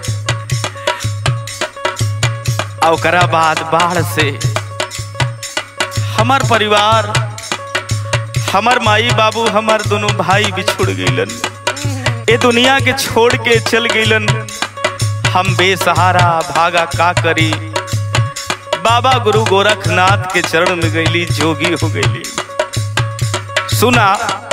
आ ओकरा बाद बाढ़ से हमार परिवार हमार माई बाबू हमार दोनों भाई बिछुड़ गईलन ए दुनिया के छोड़ के चल गईलन हम बेसहारा भागा का करी बाबा गुरु गोरखनाथ के चरण में गईली जोगी हो गईली सुना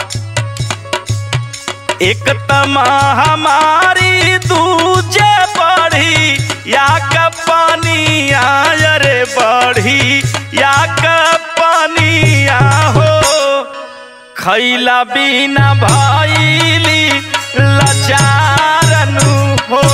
एक तमा हमारी दूजे बढ़ी या का पानी आय रे बढ़ी या का पानी आ हो खैला बिना भैली लचारनु हो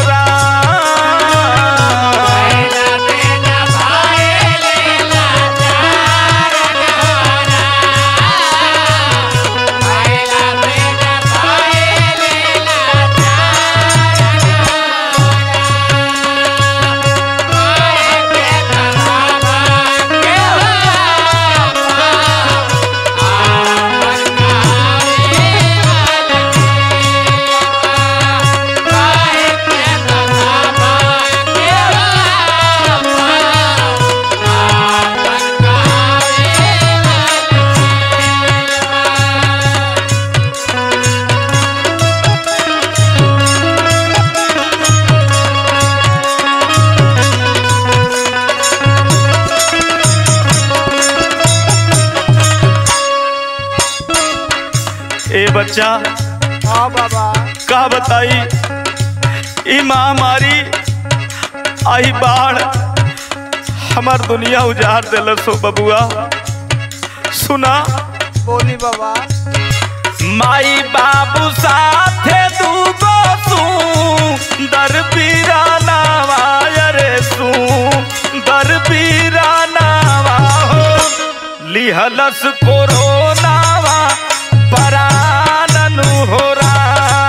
ए बच्चा हाँ बाबा का बताई ई महामारी आई बाढ़ हमार दुनिया उजाड़ दिलस हो बबुआ सुना बोली बाबा माई बाबू साथे दूगो सुंदर पीराना रे सुंदर पीराना हो लिहलस कोरोनावा पराननु हो राम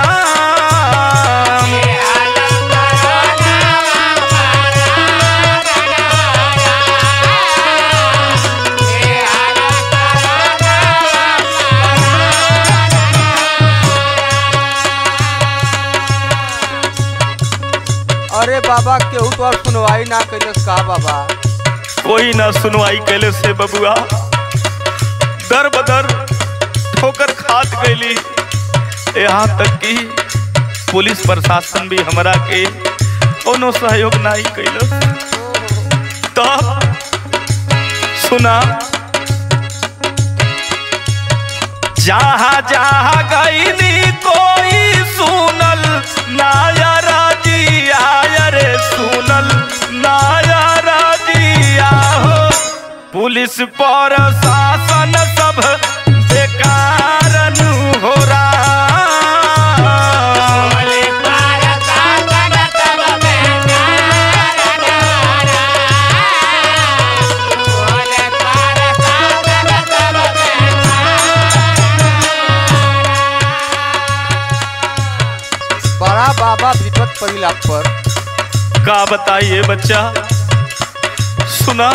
अरे बाबा केहू तो और सुनवाई ना कैलस का बाबा कोई ना सुनवाई कैले से बबुआ दर बदर ठोकर खात गईली यहाँ तक कि पुलिस प्रशासन भी हमरा के कोनो सहयोग नहीं कैलस तब सुना जहाँ जहाँ गईली कोई सुनल नायरा जी आय रे सुनल नायरा जी हो पुलिस पर शासन सब बेकार हो रहा बड़ा बाबा विपत परिला पर का बताइए बच्चा सुना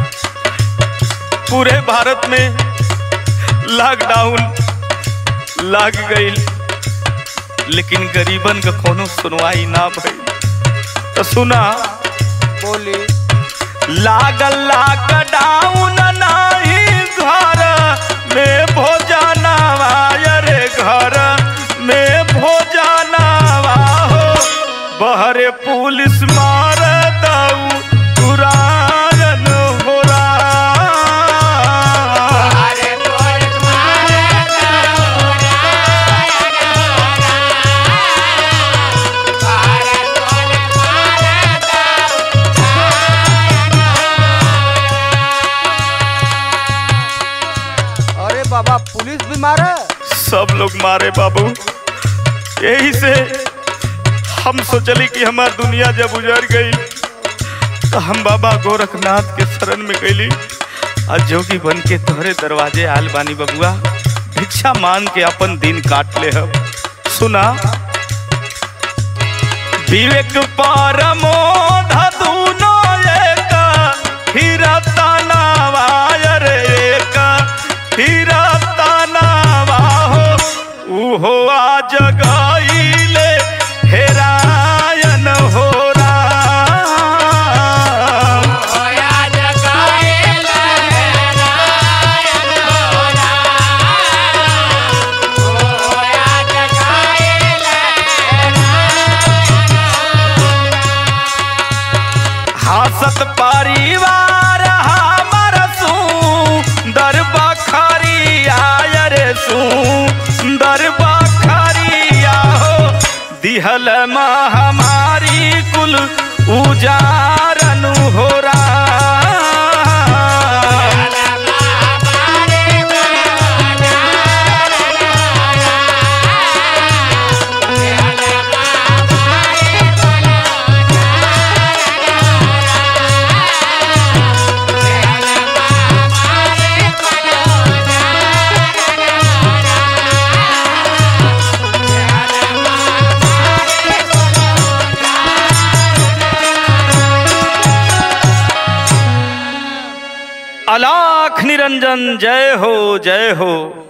पूरे भारत में लॉकडाउन लाग गई लेकिन गरीबन का कोनो सुनवाई ना भई तो सुना बोली लागल लॉकडाउन नाही घर में भोजनवा रे घर में भोजनवा हो बहरे पुलिस मार दऊ तुरायन हो रहा अरे बाबा पुलिस भी मारे सब लोग मारे बाबू यही से हम सोचली कि हमार दुनिया जब उजड़ गई तो हम बाबा गोरखनाथ के शरण में गईली और जोगी बन के तोहरे दरवाजे आल बानी बबुआ भिक्षा मांग के अपन दिन काट ले हम सुना विवेक परमो धुनो एक हीरा तनावा रे एक हीरा तनावा हो उहो आज गईले हेरायन हो राम जगाए दिहल महामारी कुल उजारनु हो राम अलाख निरंजन जय हो जय हो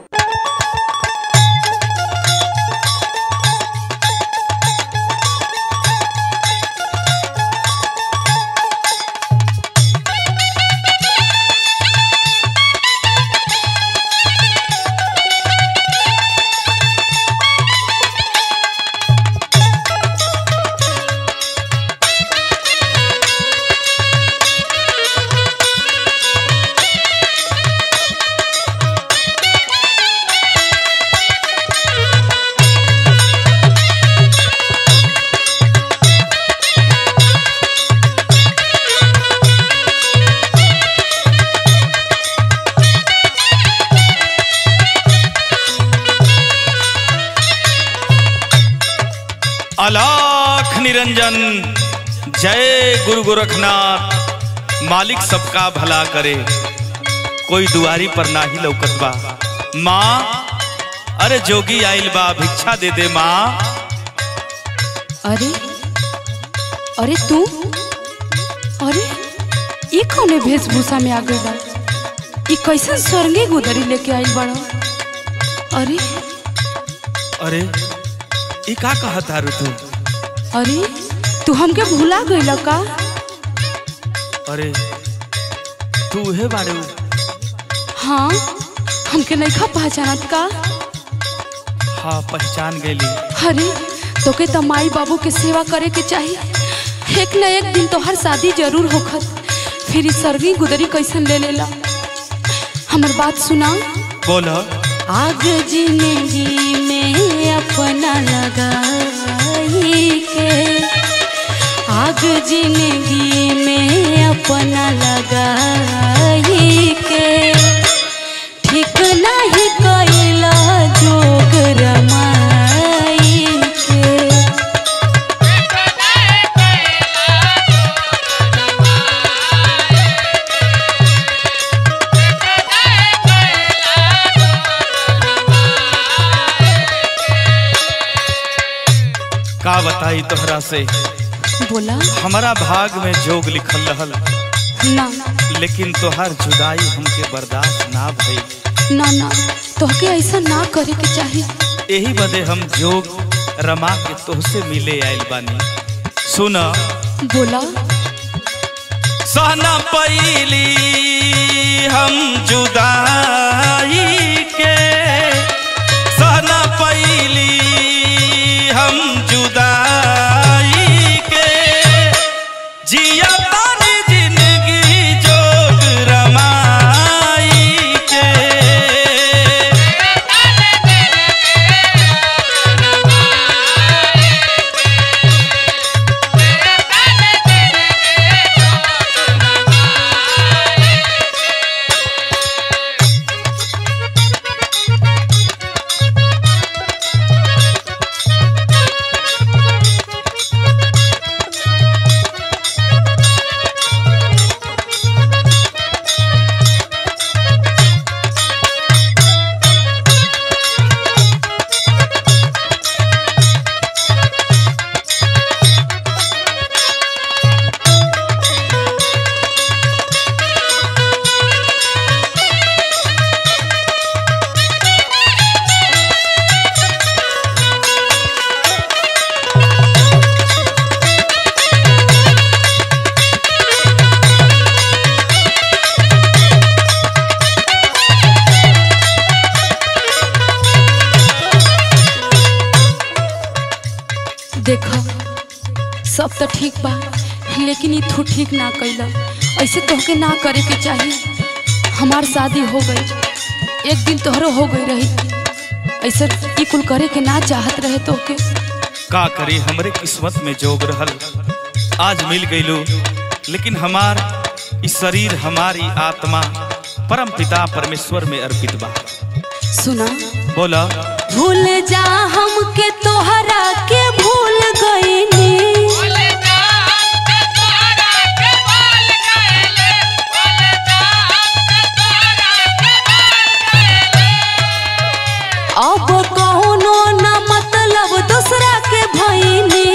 अलाख निरंजन जय गुरु गोरखनाथ मालिक सबका भला करे कोई दुआरी पर नाही लौकत बा माँ अरे जोगी आइल बा भिक्षा दे दे माँ अरे अरे तू अरे ये कौने वेशभूषा में आ गई बा ई कैसन स्वर्गे गुदरी लेके आइल बड़ा अरे अरे ई का कहत तारू तू अरे तू हमके भुला गइल का अरे तू उहे बारे उ। हाँ हमके नइखा पहचानत का हाँ पहचान गईली अरे तोके तो माई बाबू के सेवा करे के चाहिए एक न एक दिन तोहर शादी जरूर होखत फिर ई सरगी गुदरी कैसन ले लेला हमर बात सुना बोल आग जिंदगी में अपना लगाई के आग जिंदगी में अपना लगाई के ठीक नहीं कैला जोग रमाई के का बताई तोहरा से बोला हमारा भाग में जोग लिखल रहल ना लेकिन तोहर जुदाई हमके बर्दाश्त ना भई ना ना तोहके ऐसा ना करे के चाहिए यही बदे हम जोग रमा के तोहसे मिले आइल बानी सुन बोला सहना पैली हम जुदाई के सहना पैली हम जुदाई के जिया तारी जिंदगी जोग रमाई के देखो सब तो ठीक बा लेकिन ई तू ठीक ना कैला ऐसे तोहके ना करे के चाहिए हमार शादी हो गई एक दिन तोहरो हो गई रही ऐसे ई कुल करे के ना चाहत रहे तोहके का करी हमरे किस्मत में जोग रहल आज मिल गईलो लेकिन हमार ई शरीर हमारी आत्मा परम पिता परमेश्वर में अर्पित बा सुना बोला भूल जा हमके तोहरा के भूल गईनी अब कौनो न मतलब दूसरा के भईनी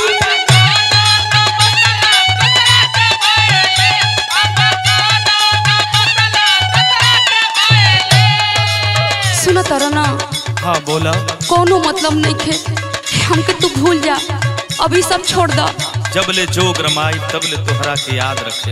सुन तारा ना हाँ बोला कोनो मतलब नहीं खे हमके तू भूल जा अभी सब छोड़ दा जब ले जोग रमाई तब ले तोहरा के याद रखे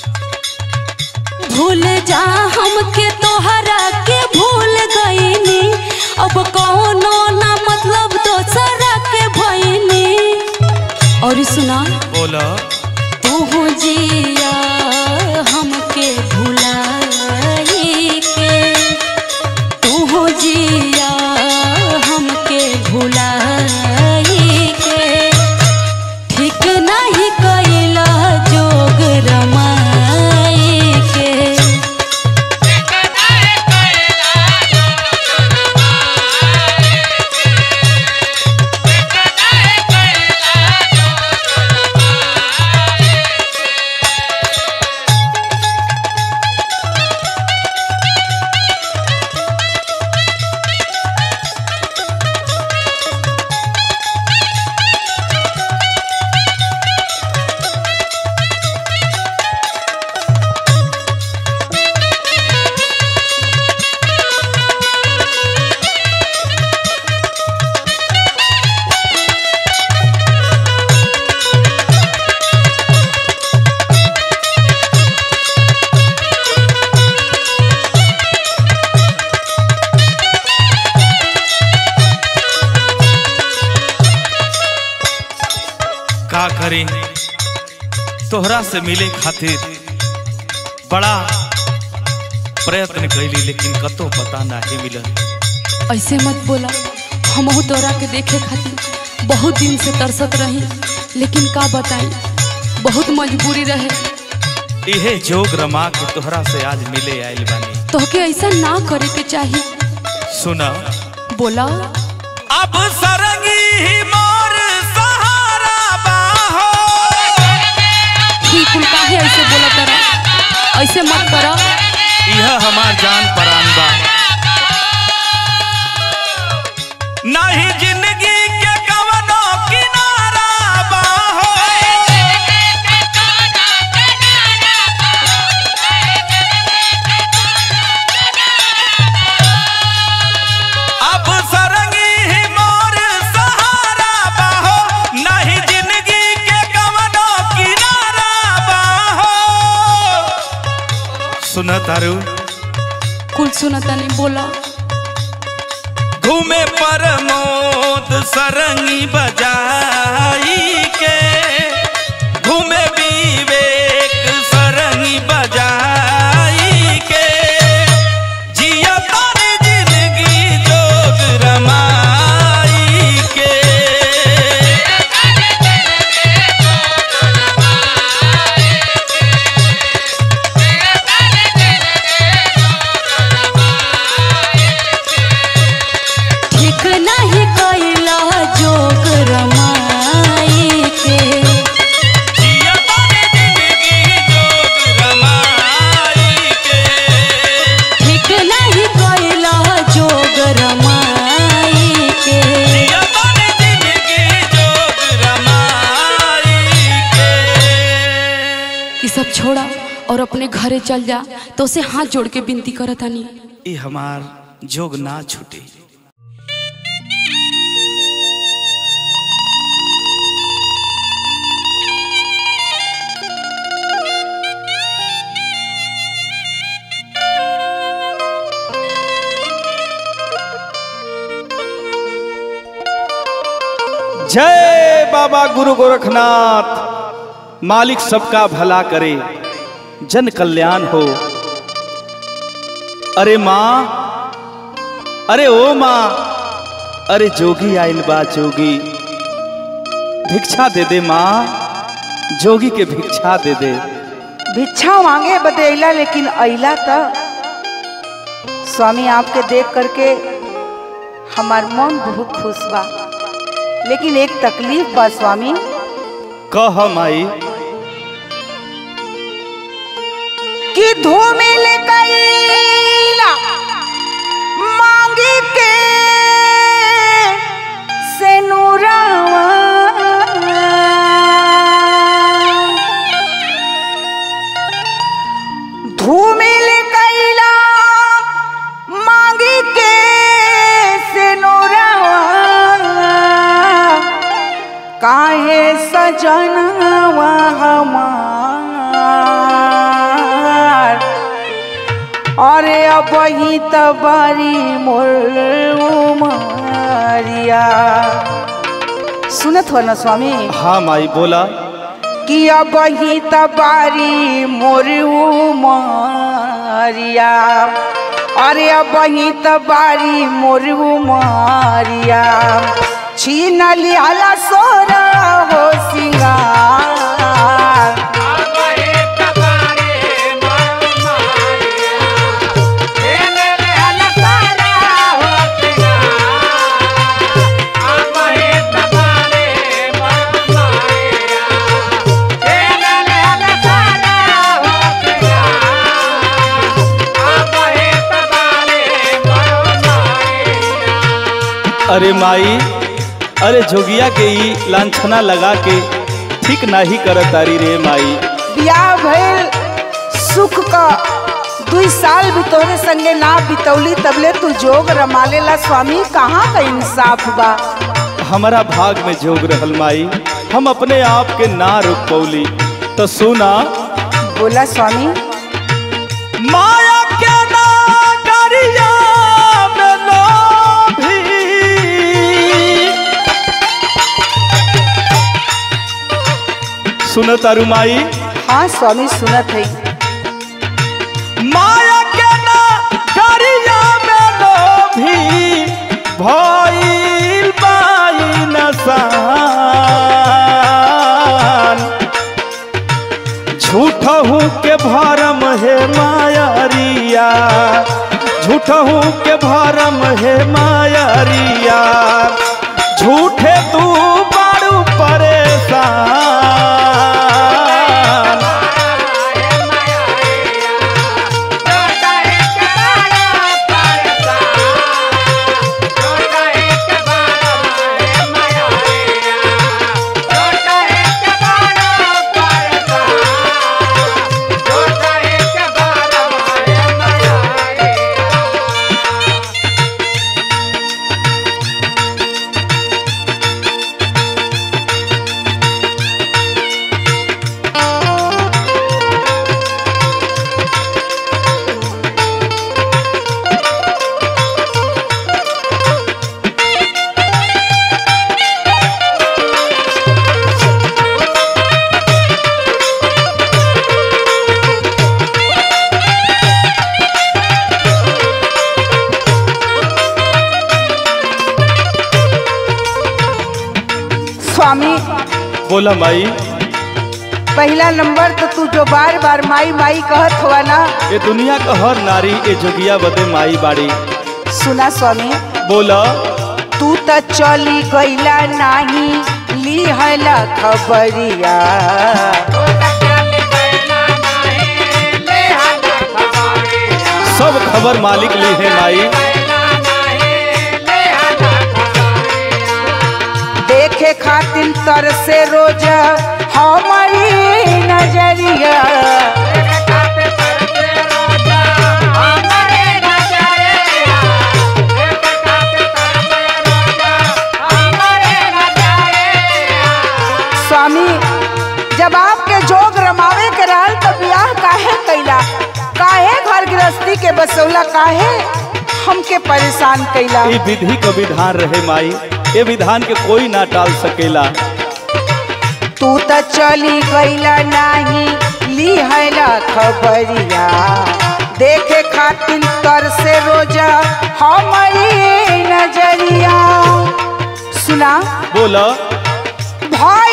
भूल जा हमके तोहरा के भूल गईनी अब कौनो ना मतलब दोसरा के भईनी और सुना बोला तू जिया हमके भुलाई के तू जिया हमके भुलाई के ठीक नहीं कैला जोग रमाई के का करी तोहरा से मिले खातिर बड़ा प्रयत्न कैली लेकिन कतो पता नहीं मिलल ऐसे मत बोला हमहू तोरा के देखे खातिर बहुत दिन से तरसत रही लेकिन का बताई बहुत मजबूरी रहे इहे जोग रमा के तोहरा से आज मिले आइल बानी तोहके ऐसा ना करे के चाहिए सुना बोला अब सरंगी ही मोर सहारा बाहो ही कुल काहे ऐसे बोला तरा ऐसे मत करा यह हमार जान परान बा नहीं जिंदगी के कवनो किनारा बाहो अब सरंगी ही मोर सहारा बाहो नहीं जिंदगी के कवनो किनारा बाहो सुना तारू कुल सुना तनी बोला घूमे पर मोद सरंगी बजाई के घूमे विवेक सरंगी बजाई के जिया तारी जिंदगी जोग रमाई के ठीक नहीं कैला जोग रमाई के जिया तारी जिंदगी जोग रमाई के ठीक नहीं कैला जोग रमाई के जिया तारी जिंदगी जोग रमाई के ये सब छोड़ा और अपने घरे चल जा तो उसे हाथ जोड़ के विनती करत हनी ये हमार जोग ना छूटे जय बाबा गुरु गोरखनाथ मालिक सबका भला करे जन कल्याण हो अरे माँ अरे ओ माँ अरे जोगी आइल बा जोगी भिक्षा दे दे माँ जोगी के भिक्षा दे दे भिक्षा मांगे बदेला लेकिन अइला त स्वामी आपके देख करके हमार मन बहुत खुश बा लेकिन एक तकलीफ बा स्वामी कह माई कि धूमिल कैला मांगी के सेनुरावा धूमिल कैला मांगी के सेनुरावा काहे सजनवा हमार अरे अब ही तबारी मोर उमरिया सुनत हो ना स्वामी हाँ माई बोला कि अब ही तबारी मोर उमरिया अरे अब ही तबारी मोर उमरिया छीन लियाला सोरा हो सिंगार अरे माई अरे जोगिया के ई लांछना लगा के ठीक नाही करत तारी रे माई बियाह भइल सुख का दुई साल भी तोहरे संगे ना बितौली तबले तू जोग रमालेला स्वामी कहाँ का इंसाफ बा हमारा भाग में जोग रहल माई हम अपने आप के ना रोक पौली तो सुना बोला स्वामी माया के नागरिया में लोभी सुनो तारू माई हाँ स्वामी सुनत है माया के नागरिया में लोभी भइल बाई नसान झूठहू के भरम हे मायरिया झूठहू के भरम हे मायरिया झूठे तू बारू परेशान स्वामी बोला माई पहला नंबर तो तू जो बार बार माई माई कहत हुआ ना ये दुनिया का हर नारी ए जोगिया बदे माई बाड़ी सुना स्वामी बोला तू तो चली गईला नाही लिहला खबरिया सब खबर मालिक ली है माई देखे खातिर तर से रोज हमारी नजरिया स्वामी जब आपके जोग रमावे के रहल तो ब्याह काहे कैला काहे घर गृहस्थी के बसौला काहे हमके परेशान कैला ये विधि का विधान रहे माई ये विधान के कोई ना टाल सकेला तू तो चली गईला नाही लिहला खबरिया देखे खातिर तर से रोजा हमारी नजरिया सुना बोला भाई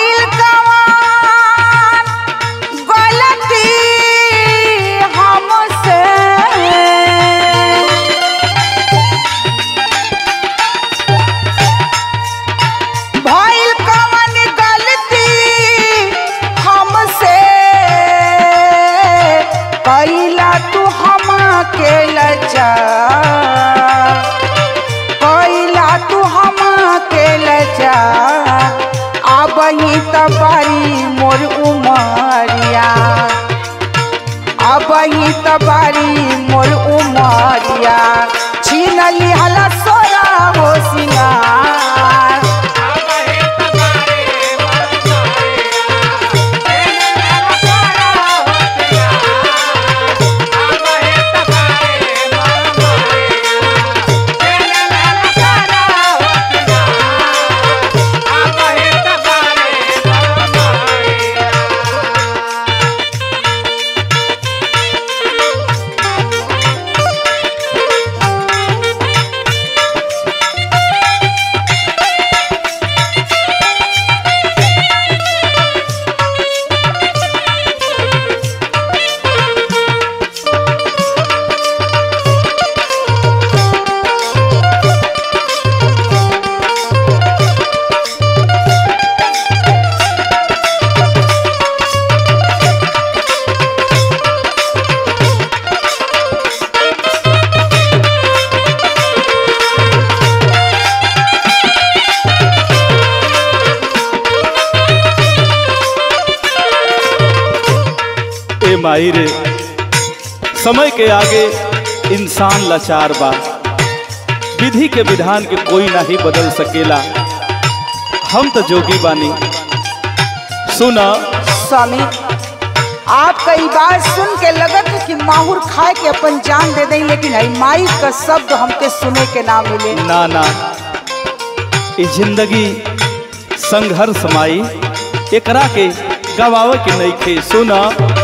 माई रे समय के आगे इंसान लाचार बा विधि के विधान के कोई नहीं बदल सकेला हम तो जोगी बानी सुना स्वामी आपका ई बात सुन के लगत है कि माहुर खाए के अपन जान दे दें लेकिन हई माई का शब्द हमके सुने के ना मिले ना ना ये जिंदगी संघर्ष माई एकरा के गवावे के नहीं खे सुना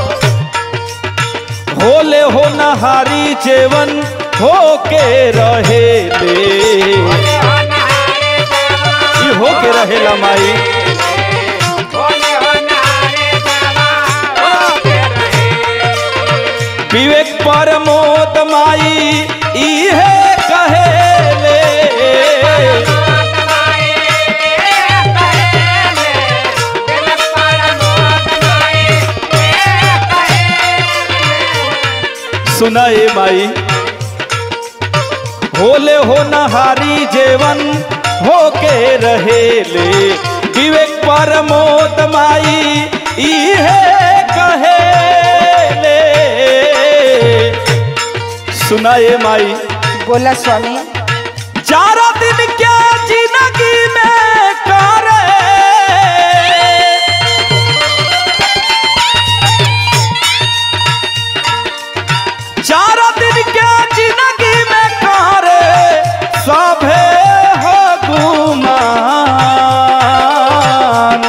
होले हो नहारी जेवन हो के रहे ले ई हो के रहेला माई विवेक परमोद माई इहे कहेले सुना ए माई होले हो नहारी जेवन हो के रहेले विवेक परमोद माई इहे कहेले सुना ए माई बोला स्वामी चारों दिन क्या जिंदगी में करे चारों दिन क्या जिंदगी में करे सभे हो गुमान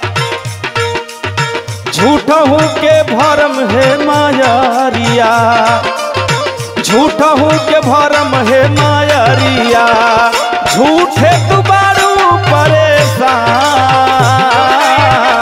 झूठहू के भरम है मायारिया झूठहू के भरम है मायरिया झूठे तू बारू परेशान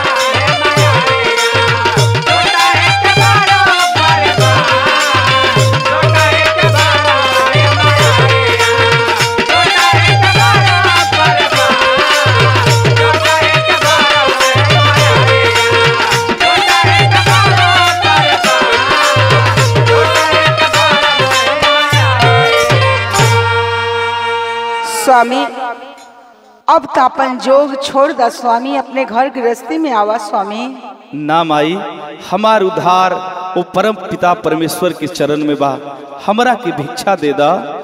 स्वामी अब तो अपन जोग छोड़ दा स्वामी अपने घर गृहस्थी में आवा स्वामी ना माई हमार उद्धार वो परम पिता परमेश्वर के चरण में बा हमरा के भिक्षा दे दा